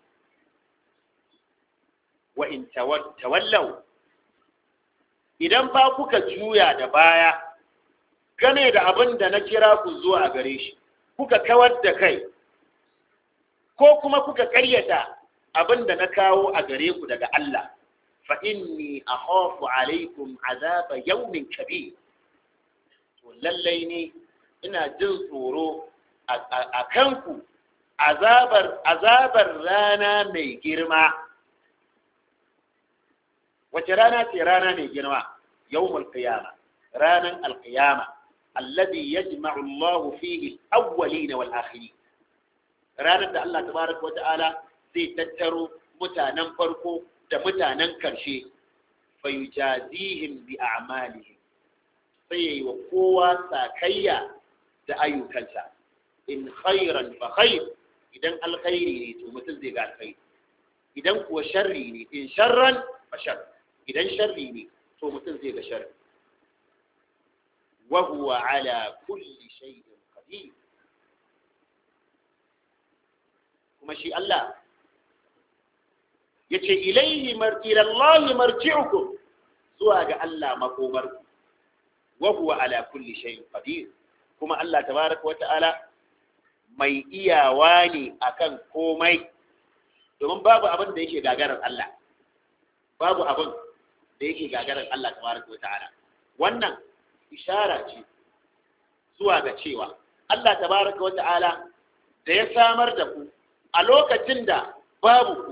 Speaker 1: wa in tawallaw idan ba kuka juya da baya game da abin da na kira ku zuwa gare shi kuka kawar da kai ko kuma kuka karyata abin da na kawo a gare ku daga Allah fa inni akhafu alaikum azaba yawmin kabir to lallai ne ina jin tsoro a kanku azabar azabar rana mai girma wace rana ce rana mai girma yawmul qiyama ranan alqiyama alladhi yajma'u Allah fihi al-awwalin wal akhirin ranar da Allah tabaraka wa ta'ala zai tattaro mutanen farko da mutanen karshe fa yujazihim bi a'malihim sai yayi wa kowa sakayya da ayyukansa in khairan fa khair idan alkhairi ne to mutum zai ga alkhairi idan kuwa sharri ne in sharran fa shar idan sharri ne to mutum zai ga sharri wa huwa ala kulli shay'in qadir kuma shi Allah yace ilaihi mar ila Allah marji'ukum zuwa ga Allah makomarku wa huwa ala kulli shay'in qadir kuma Allah tabaraka wa ta'ala mai iyawa ne akan komai domin babu abin da yake gagarar Allah babu abin da yake gagarar Allah tabaraka wa ta'ala wannan ishara ce zuwa ga cewa Allah tabaraka wa ta'ala da ya samar da ku a lokacin da babu ku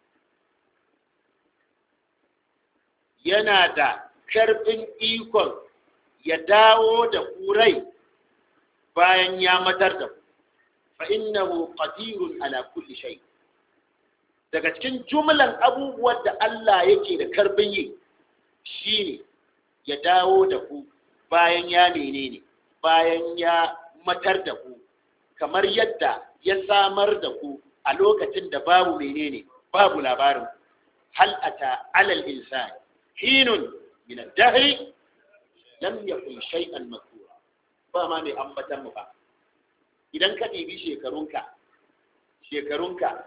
Speaker 1: yana da karfin ikon ya dawo da ku rai bayan ya matar da ku fa innahu qadirun ala kulli shay daga cikin jumlan abubuwan da Allah yake da karfin yi shine ya dawo da ku bayan ya menene bayan ya matar da ku kamar yadda ya samar da ku a lokacin da babu menene babu labarin hal ata alal insani hinun min ad-dahr lam yakun shay'an makura ba ma mai ambatan mu ba idan ka ɗibi shekarunka shekarunka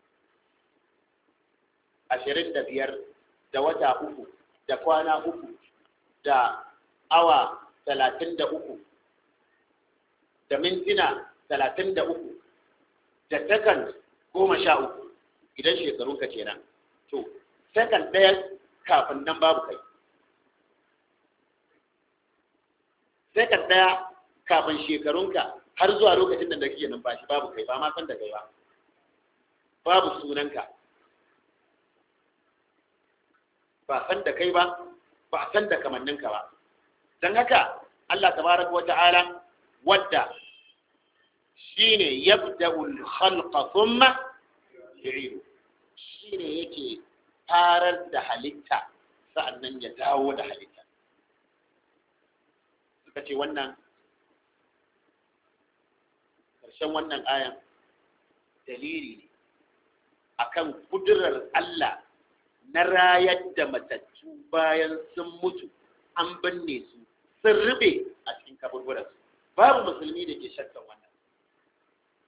Speaker 1: ashirin da biyar da wata uku da kwana uku da awa talatin da uku da mintuna talatin da uku da sakan goma sha uku idan shekarunka kenan to sakan ɗaya kafin nan babu kai sakan ɗaya kafin shekarunka har zuwa lokacin da kake numfashi babu kai ba ma san da kai ba babu sunanka ba san da kai ba ba a san da kamanninka ba don haka Allah tabaraka wa ta'ala wadda shine yabda'ul khalqa thumma yu'idu shine yake farar da halitta sa'annan ya dawo da halitta suka ce wannan ƙarshen wannan ayan dalili ne akan kudurar Allah na rayar da matattu bayan sun mutu an binne su sun rube a cikin kaburburansu babu musulmi da ke shakkan wannan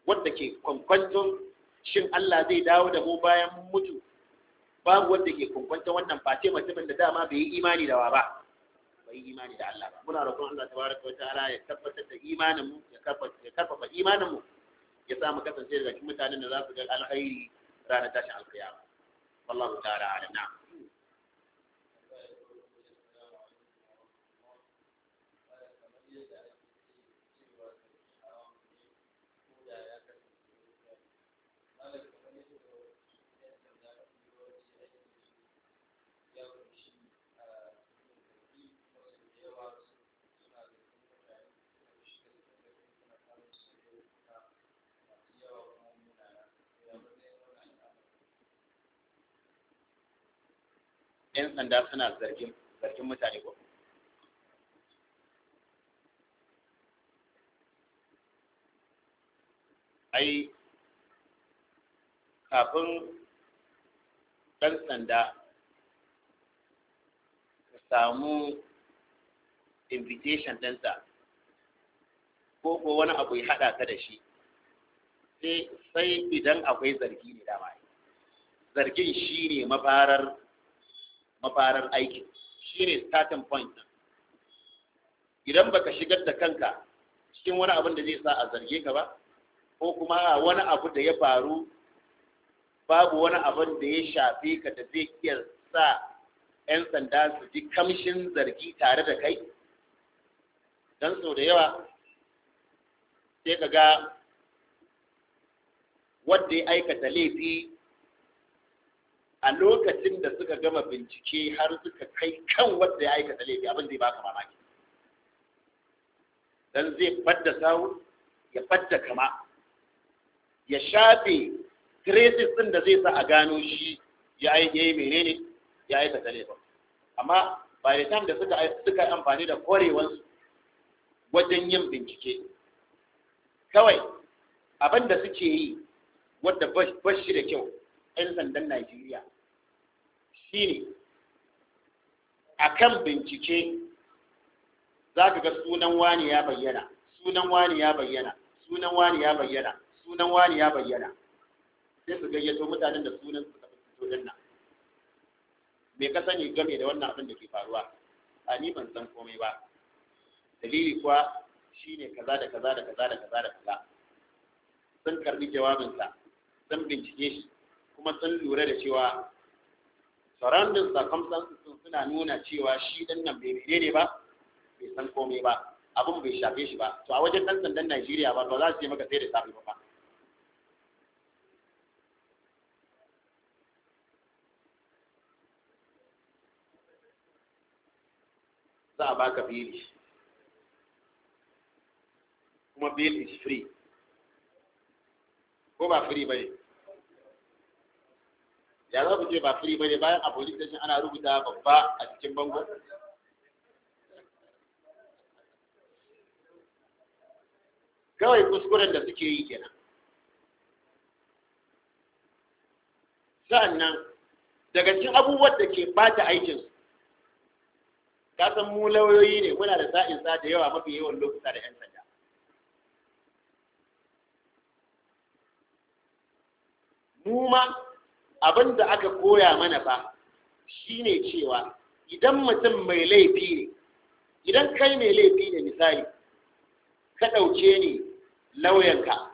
Speaker 1: wadda ke kwankwanton shin Allah zai dawo da mu bayan mun mutu babu wanda ke kwankwanton wannan face mutumin da dama bai yi imani da wa ba bai yi imani da Allah ba muna roƙon Allah tabaraka wa ta'ala ya tabbatar da imanin mu ya karfafa ya karfafa imanin mu ya sa mu kasance daga cikin mutanen da za su ga alkhairi ranar tashin alkiyama wallahu ta'ala a'lam na'am yan sanda suna zargin zargin mutane ko ai kafin ɗan sanda ka samu invitation ɗinsa ko ko wani abu ya haɗa ka da shi sai idan akwai zargi ne dama zargin shi ne mafarar mafarar aikin shi ne starting point idan baka shigar da kanka cikin wani abin da zai sa a zarge ka ba ko kuma wani abu da ya faru babu wani abin da ya shafe ka da zai iya sa 'yan sanda su ji kamshin zargi tare da kai don sau da yawa sai ka ga wadda ya aikata laifi a lokacin da suka gama bincike har suka kai kan wadda ya aikata laifi abin zai baka mamaki dan zai fadda sawu ya fadda kama ya shafe traces din da zai sa a gano shi ya yi menene ya aikata laifin amma by the time da suka suka yi amfani da kwarewansu wajen yin bincike kawai abin da suke yi wadda ba shi da kyau 'yan sandan Najeriya shi ne a kan bincike za ka ga sunan wani ya bayyana sunan wani ya bayyana sunan wani ya bayyana sunan wani ya bayyana sai su gayyato mutanen da sunan su tafi fito din nan me ka sani game da wannan abin da ke faruwa a ni ban san komai ba dalili kuwa shine kaza da kaza da kaza da kaza da kaza sun karbi jawabinsa sun bincike shi kuma sun lura da cewa surrounding circumstances suna nuna cewa shi dan nan bai menene ba bai san komai ba abin bai shafe shi ba to a wajen dan sandan Najeriya ba ba za su yi maka sai da safe ba za a baka bili kuma bill is free ko ba free ba ne ya za ku ce ba free ba ne bayan a police station ana rubuta babba a cikin bango kawai kuskuren da suke yi kenan sa'annan daga cikin abubuwan da ke bata aikinsu ka san mu lauyoyi ne muna da sa'in sa da yawa mafi yawan lokuta da 'yan sanda mu ma abin da aka koya mana fa shine cewa idan mutum mai laifi ne idan kai mai laifi ne misali ka ɗauke ni lauyanka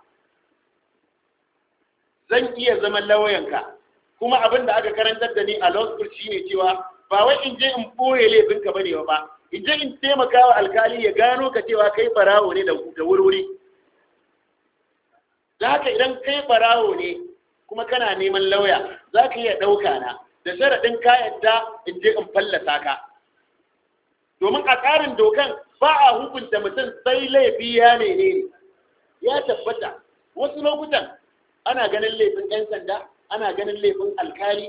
Speaker 1: zan iya zama lauyanka kuma abin da aka karantar da ni a law school shine cewa ba wai in je in ɓoye laifinka ba ne ba in je in taimaka wa alkali ya gano ka cewa kai barawo ne da wurwuri da haka idan kai barawo ne kuma kana neman lauya za ka iya ɗauka na da sharaɗin ka yadda in je in fallasa ka domin a tsarin dokan ba a hukunta mutum sai laifi ya ne ya tabbata wasu lokutan ana ganin laifin 'yan sanda ana ganin laifin alkali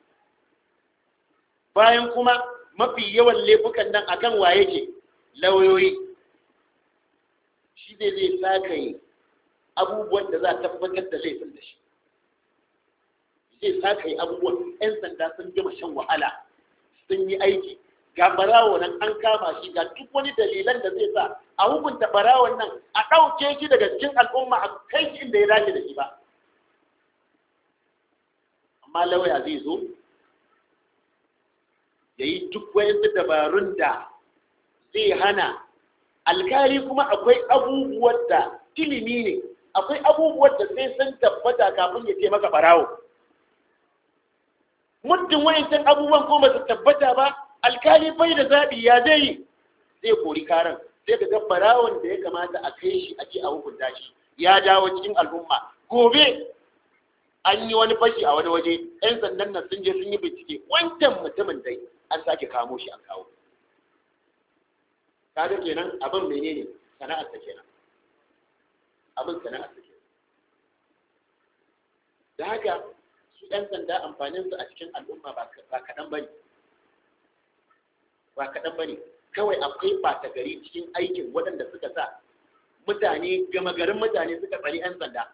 Speaker 1: bayan kuma mafi yawan laifukan nan akan wa yake lauyoyi shi zai zai sakaye abubuwan da za a tabbatar da laifin da shi zai sakaye abubuwan 'yan sanda sun gama shan wahala sun yi aiki ga barawo nan an kama shi ga duk wani dalilan da zai sa a hukunta barawon nan a ɗauke shi daga cikin al'umma a kai shi inda ya dace da shi ba amma lauya zai zo ya yi duk wayansu dabarun da zai hana alkali kuma akwai abubuwan da ilimi ne akwai abubuwan da sai sun tabbata kafin ya ce maka barawo muddin wayancan abubuwan ko ba su tabbata ba alkali bai da zaɓi ya zai yi zai kori karan sai ka ga barawon da ya kamata a kai shi a ce a hukunta shi ya dawo cikin al'umma gobe an yi wani fashi a wani waje yan sandan nan sun je sun yi bincike wancan mutumin dai an sake kamo shi an kawo kaga kenan abin menene sana'ar ta kenan abin sana'ar ta kenan da haka su yan sanda amfanin su a cikin al'umma ba kaɗan ba ne ba kaɗan ba ne kawai akwai ɓata gari cikin aikin waɗanda suka sa mutane gama garin mutane suka tsari 'yan sanda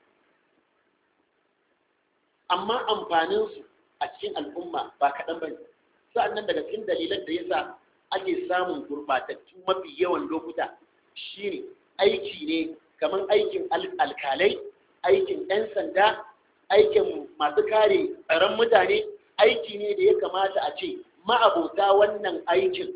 Speaker 1: amma amfaninsu a cikin al'umma ba kaɗan ba ne sa'annan daga cikin dalilan da ya sa ake samun gurɓatattu mafi yawan lokuta shine aiki ne kamar aikin alkalai aikin 'yan sanda aikin masu kare tsaron mutane aiki ne da ya kamata a ce ma'abota wannan aikin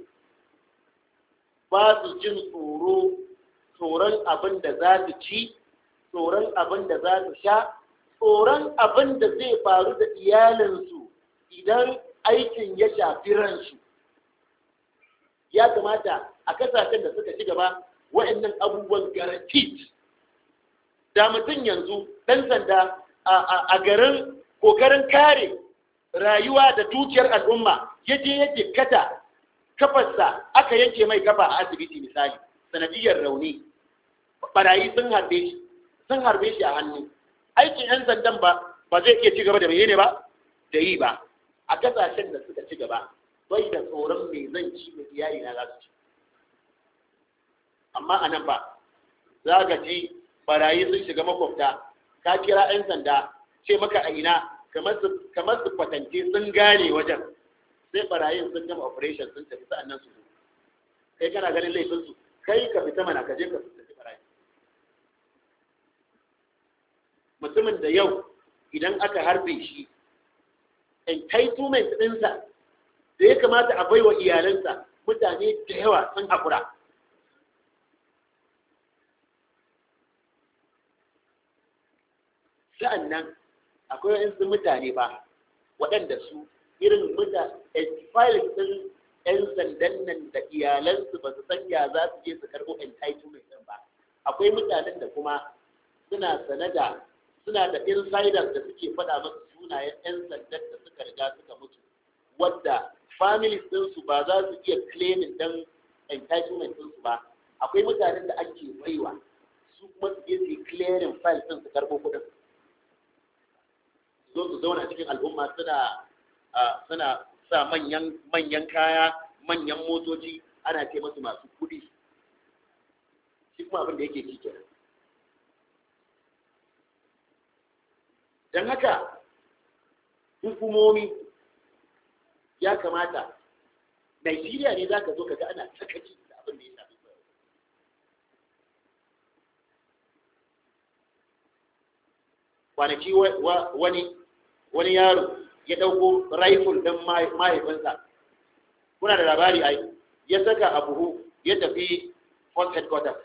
Speaker 1: ba su jin tsoro tsoron abin da za su ci tsoron abin da za su sha tsoron abin da zai faru da iyalinsu idan aikin ya shafi ransu ya kamata a kasashen da suka ci gaba wa'annan abubuwan garantit da mutum yanzu ɗan sanda a garin kokarin kare rayuwa da dukiyar al'umma ya je ya jikkata kafarsa aka yanke mai kafa a asibiti misali sanadiyar rauni barayi sun harbe shi sun harbe shi a hannu aikin yan sandan ba ba zai iya ci gaba da menene ba da yi ba a kasashen da suka ci gaba bai da tsoron mai zan ci mai iyali na za su ci amma a nan ba za ka ji barayi sun shiga makwabta ka kira yan sanda ce maka a ina kamar su kwatance sun gane wajen sai barayin sun gama operation sun tafi sa'annan su kai kana ganin laifinsu kai ka fita mana ka je ka fita barayi mutumin da yau idan aka harbe shi entitlement ɗinsa da ya kamata a baiwa iyalansa mutane da yawa sun haƙura sa'annan akwai waɗansu mutane ba waɗanda su irin muta files ɗin 'yan sandan nan da iyalansu ba su san ya za su je su karɓo entitlement ɗin ba akwai mutanen da kuma suna sane da suna da insiders da suke faɗa masu sunayen 'yan sandan da suka riga suka mutu wadda families ɗinsu ba za su iya claiming ɗin entitlement ɗinsu ba akwai mutanen da ake baiwa su kuma su je su yi clearing files ɗin su karɓo kuɗin zo su zauna cikin al'umma suna suna sa manyan manyan kaya manyan motoci ana ce masu masu kuɗi shi kuma abin da yake ci kenan don haka hukumomi ya kamata Najeriya ne za ka zo ka ga ana sakaci da abin da ya shafi kwanaki wani wani yaro ya ɗauko rifle don mahaifinsa kuna da labari ai ya saka a buhu ya tafi force headquarters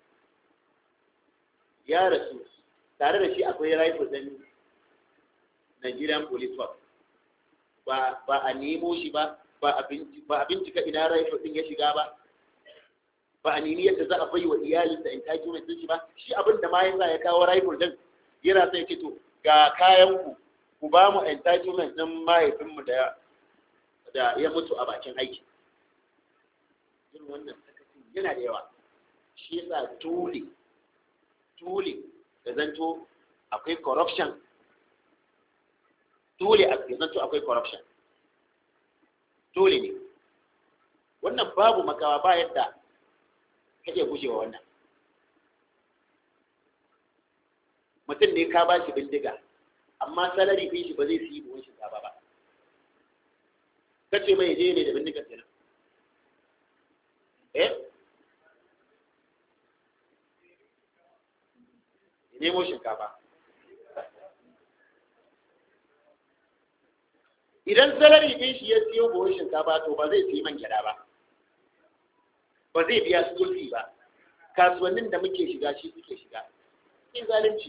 Speaker 1: ya rasu tare da shi akwai rifle don Nigerian police force ba ba a nemo shi ba ba a bincika ina rifle din ya shiga ba ba a nemi yadda za a bai wa iyalinsa entitlement din shi ba shi abin da ma yasa ya kawo rifle din yana sai ce to ga kayan ku ku ba mu entitlement din mahaifinmu da da ya mutu a bakin aiki irin wannan sakacin yana da yawa shi yasa dole dole da zanto akwai corruption dole a zanto akwai corruption dole ne wannan babu makawa ba yadda kake gujewa wannan mutum ne ka ba shi bindiga amma salari ɗin shi ba zai siyi buhun shinkafa ba kace mai je ne da bindigar kenan eh nemo shinkafa idan salari ɗin shi ya siyo buhun shinkafa to ba zai siyi man gyada ba ba zai biya school fee ba kasuwannin da muke shiga shi suke shiga akwai zalunci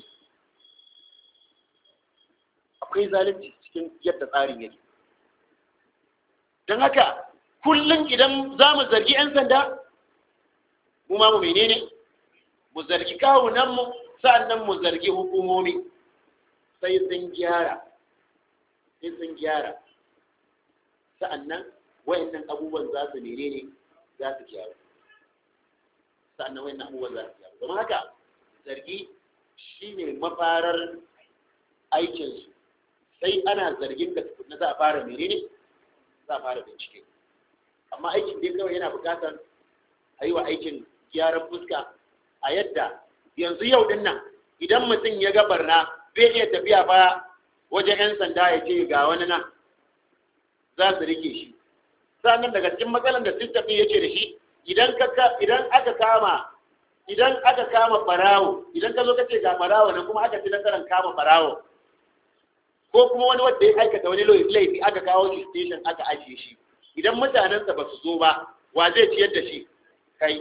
Speaker 1: akwai zalunci cikin yadda tsarin yake don haka kullum idan za mu zargi 'yan sanda mu ma mu menene mu zargi kawunanmu sa'annan mu zargi hukumomi sai sun gyara sai sun gyara sa'annan wayannan abubuwan za su menene za su gyaru sa'annan wayannan abubuwan za su gyaru don haka zargi shine mafarar aikinsu sai ana zargin da tukunna za a fara menene za a fara bincike amma aikin dai kawai yana bukatar a yi wa aikin gyaran fuska a yadda yanzu yau din nan idan mutum ya ga barna zai iya tafiya ba wajen 'yan sanda ya ce ga wani nan za su rike shi sannan daga cikin matsalar da system yake da shi idan aka kama idan aka kama barawo idan ka zo ka ce ga barawo nan kuma aka ci nasarar kama barawo ko kuma wani wanda ya aikata wani laifi aka kawo shi station aka ajiye shi idan mutanensa ba su zo ba wa zai ciyar da shi kai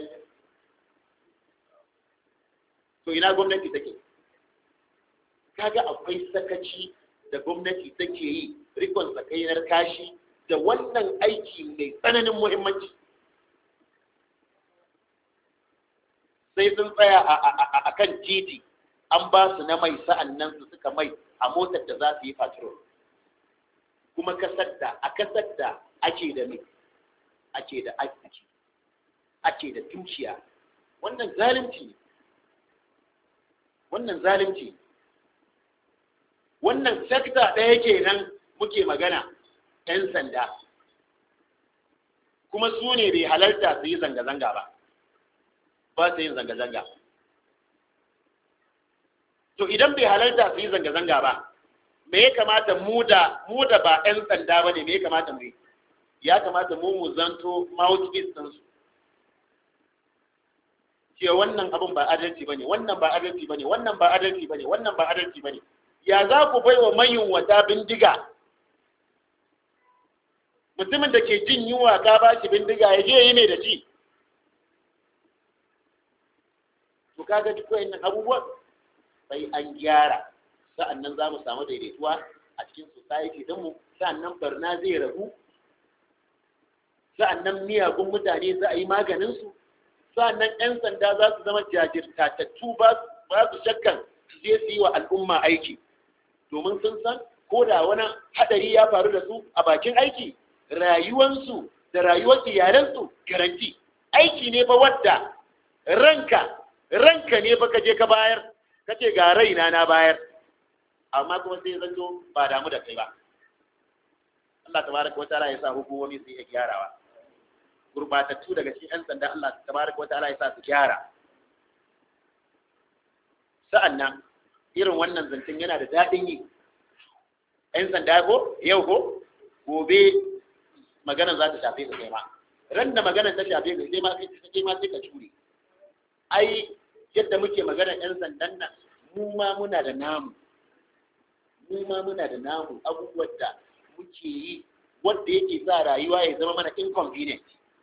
Speaker 1: to ina gwamnati take kaga akwai sakaci da gwamnati take yi rikon sakainar kashi da wannan aiki mai tsananin muhimmanci sai sun tsaya a kan titi an ba su na mai sa'an nan su suka mai a motar da za su yi patrol kuma kasar da a kasar da ake da mai ake da aiki ake da dukiya wannan zalunci ne wannan zalunci wannan sekta ɗaya kenan muke magana 'yan sanda kuma su ne bai halarta su yi zanga-zanga ba ba su yin zanga-zanga to idan bai halarta su yi zanga-zanga ba me ya kamata mu da mu da ba 'yan sanda ba ne me ya kamata mu yi ya kamata mu mu zanto mouthpiece ɗinsu ce wannan abin ba adalci bane wannan ba adalci bane wannan ba adalci bane wannan ba adalci bane ya za ku bai wa wata bindiga mutumin da ke jin yunwa ka ba shi bindiga ya je yi ne da ci to kaga duk wayannan abubuwan sai an gyara sa'annan za mu samu daidaituwa a cikin society din mu sa'annan barna zai ragu sa'annan miyagun mutane za a yi maganin su sa'annan 'yan sanda za su zama jajirtatattu ba su shakkan su je su yi wa al'umma aiki domin sun san ko da wani hadari ya faru da su a bakin aiki rayuwansu da rayuwar iyalansu garanti aiki ne ba wadda ranka ranka ne ba ka je ka bayar ka ce ga raina na bayar amma kuma sai zanto ba damu da kai ba Allah tabaraka wa ta'ala ya sa hukumomi su iya gyarawa gurbatattu daga cikin 'yan sanda Allah tabaraka wa ta'ala ya sa su gyara sa'annan irin wannan zancen yana da daɗin yi 'yan sanda ko yau ko gobe maganar za ta shafe ka kai ma ran da maganar ta shafe ka kai ma sai ma sai ka cure ai yadda muke maganar 'yan sandan nan mu ma muna da namu mu ma muna da namu abubuwan da muke yi wanda yake sa rayuwa ya zama mana inconvenient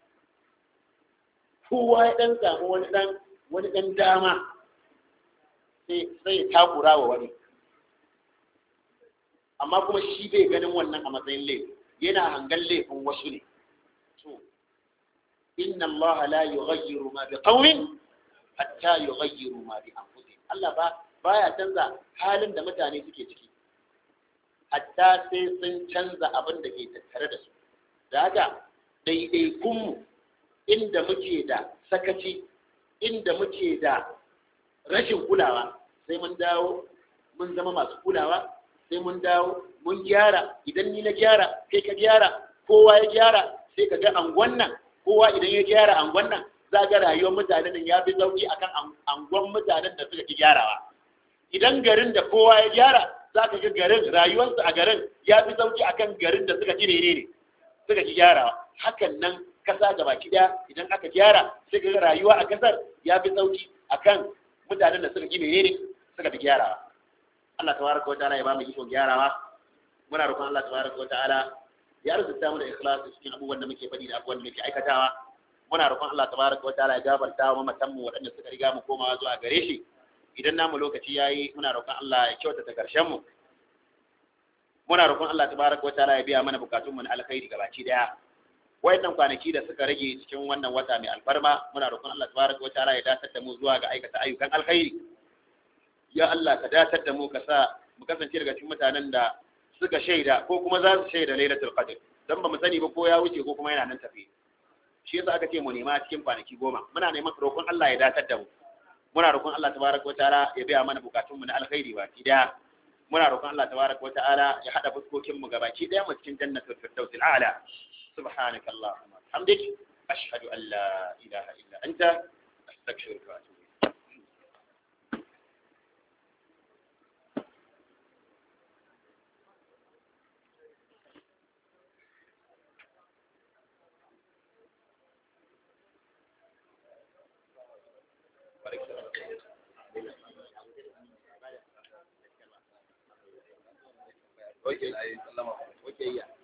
Speaker 1: kowa ya dan samu wani dan wani dan dama sai sai ya takura wa wani amma kuma shi bai ganin wannan a matsayin laifi yana hangan laifin wasu ne to inna Allah la yughayyiru ma bi qaumin hatta yughayyiru ma bi anfusihim Allah ba baya canza halin da mutane suke ciki hatta sai sun canza abin da ke tattare da su da haka ɗaiɗaikunmu inda muke da sakaci inda muke da rashin kulawa sai mun dawo mun zama masu kulawa sai mun dawo mun gyara idan ni na gyara kai ka gyara kowa ya gyara sai ka ga angon nan kowa idan ya gyara angon nan za ga rayuwar mutanen nan ya fi sauki akan angon mutanen da suka ki gyarawa idan garin da kowa ya gyara za ka ga garin rayuwarsu a garin ya fi sauki akan garin da suka ci ne ne suka ki gyarawa hakan nan kasa gaba daya idan aka gyara sai ga rayuwa a kasar ya fi sauki akan mutanen da suka gina ne suka fi gyarawa Allah tabaraka wa ta'ala ya ba mu ikon gyarawa muna roƙon Allah tabaraka wa ta'ala ya arzuta mu da ikhlasi cikin abubuwan da muke faɗi da abubuwan da muke aikatawa muna roƙon Allah tabaraka wa ta'ala ya gafarta wa mamatan mu waɗanda suka riga mu komawa zuwa gare shi idan namu lokaci yayi muna roƙon Allah ya kyautata karshen mu muna roƙon Allah tabaraka wa ta'ala ya biya mana bukatun mu na alkhairi gabaci daya wayannan kwanaki da suka rage cikin wannan wata mai alfarma muna roƙon Allah tabaraka wa ta'ala ya datar da mu zuwa ga aikata ayyukan alkhairi ya Allah ka datar da mu ka sa mu kasance daga cikin mutanen da suka shaida ko kuma za su shaida lailatul qadr dan ba mu sani ba ko ya wuce ko kuma yana nan tafi shi yasa aka ce mu nema cikin kwanaki goma muna neman roƙon Allah ya datar da mu muna roƙon Allah tabaraka wa ta'ala ya biya mana bukatun mu na alkhairi baki daya muna roƙon Allah tabaraka wa ta'ala ya hada fuskokin mu gabaki daya mu cikin jannatul firdaus al'ala subhanaka allahumma hamdik ashhadu an la ilaha illa anta astaghfiruka wa atubu Okay. Okay, yeah.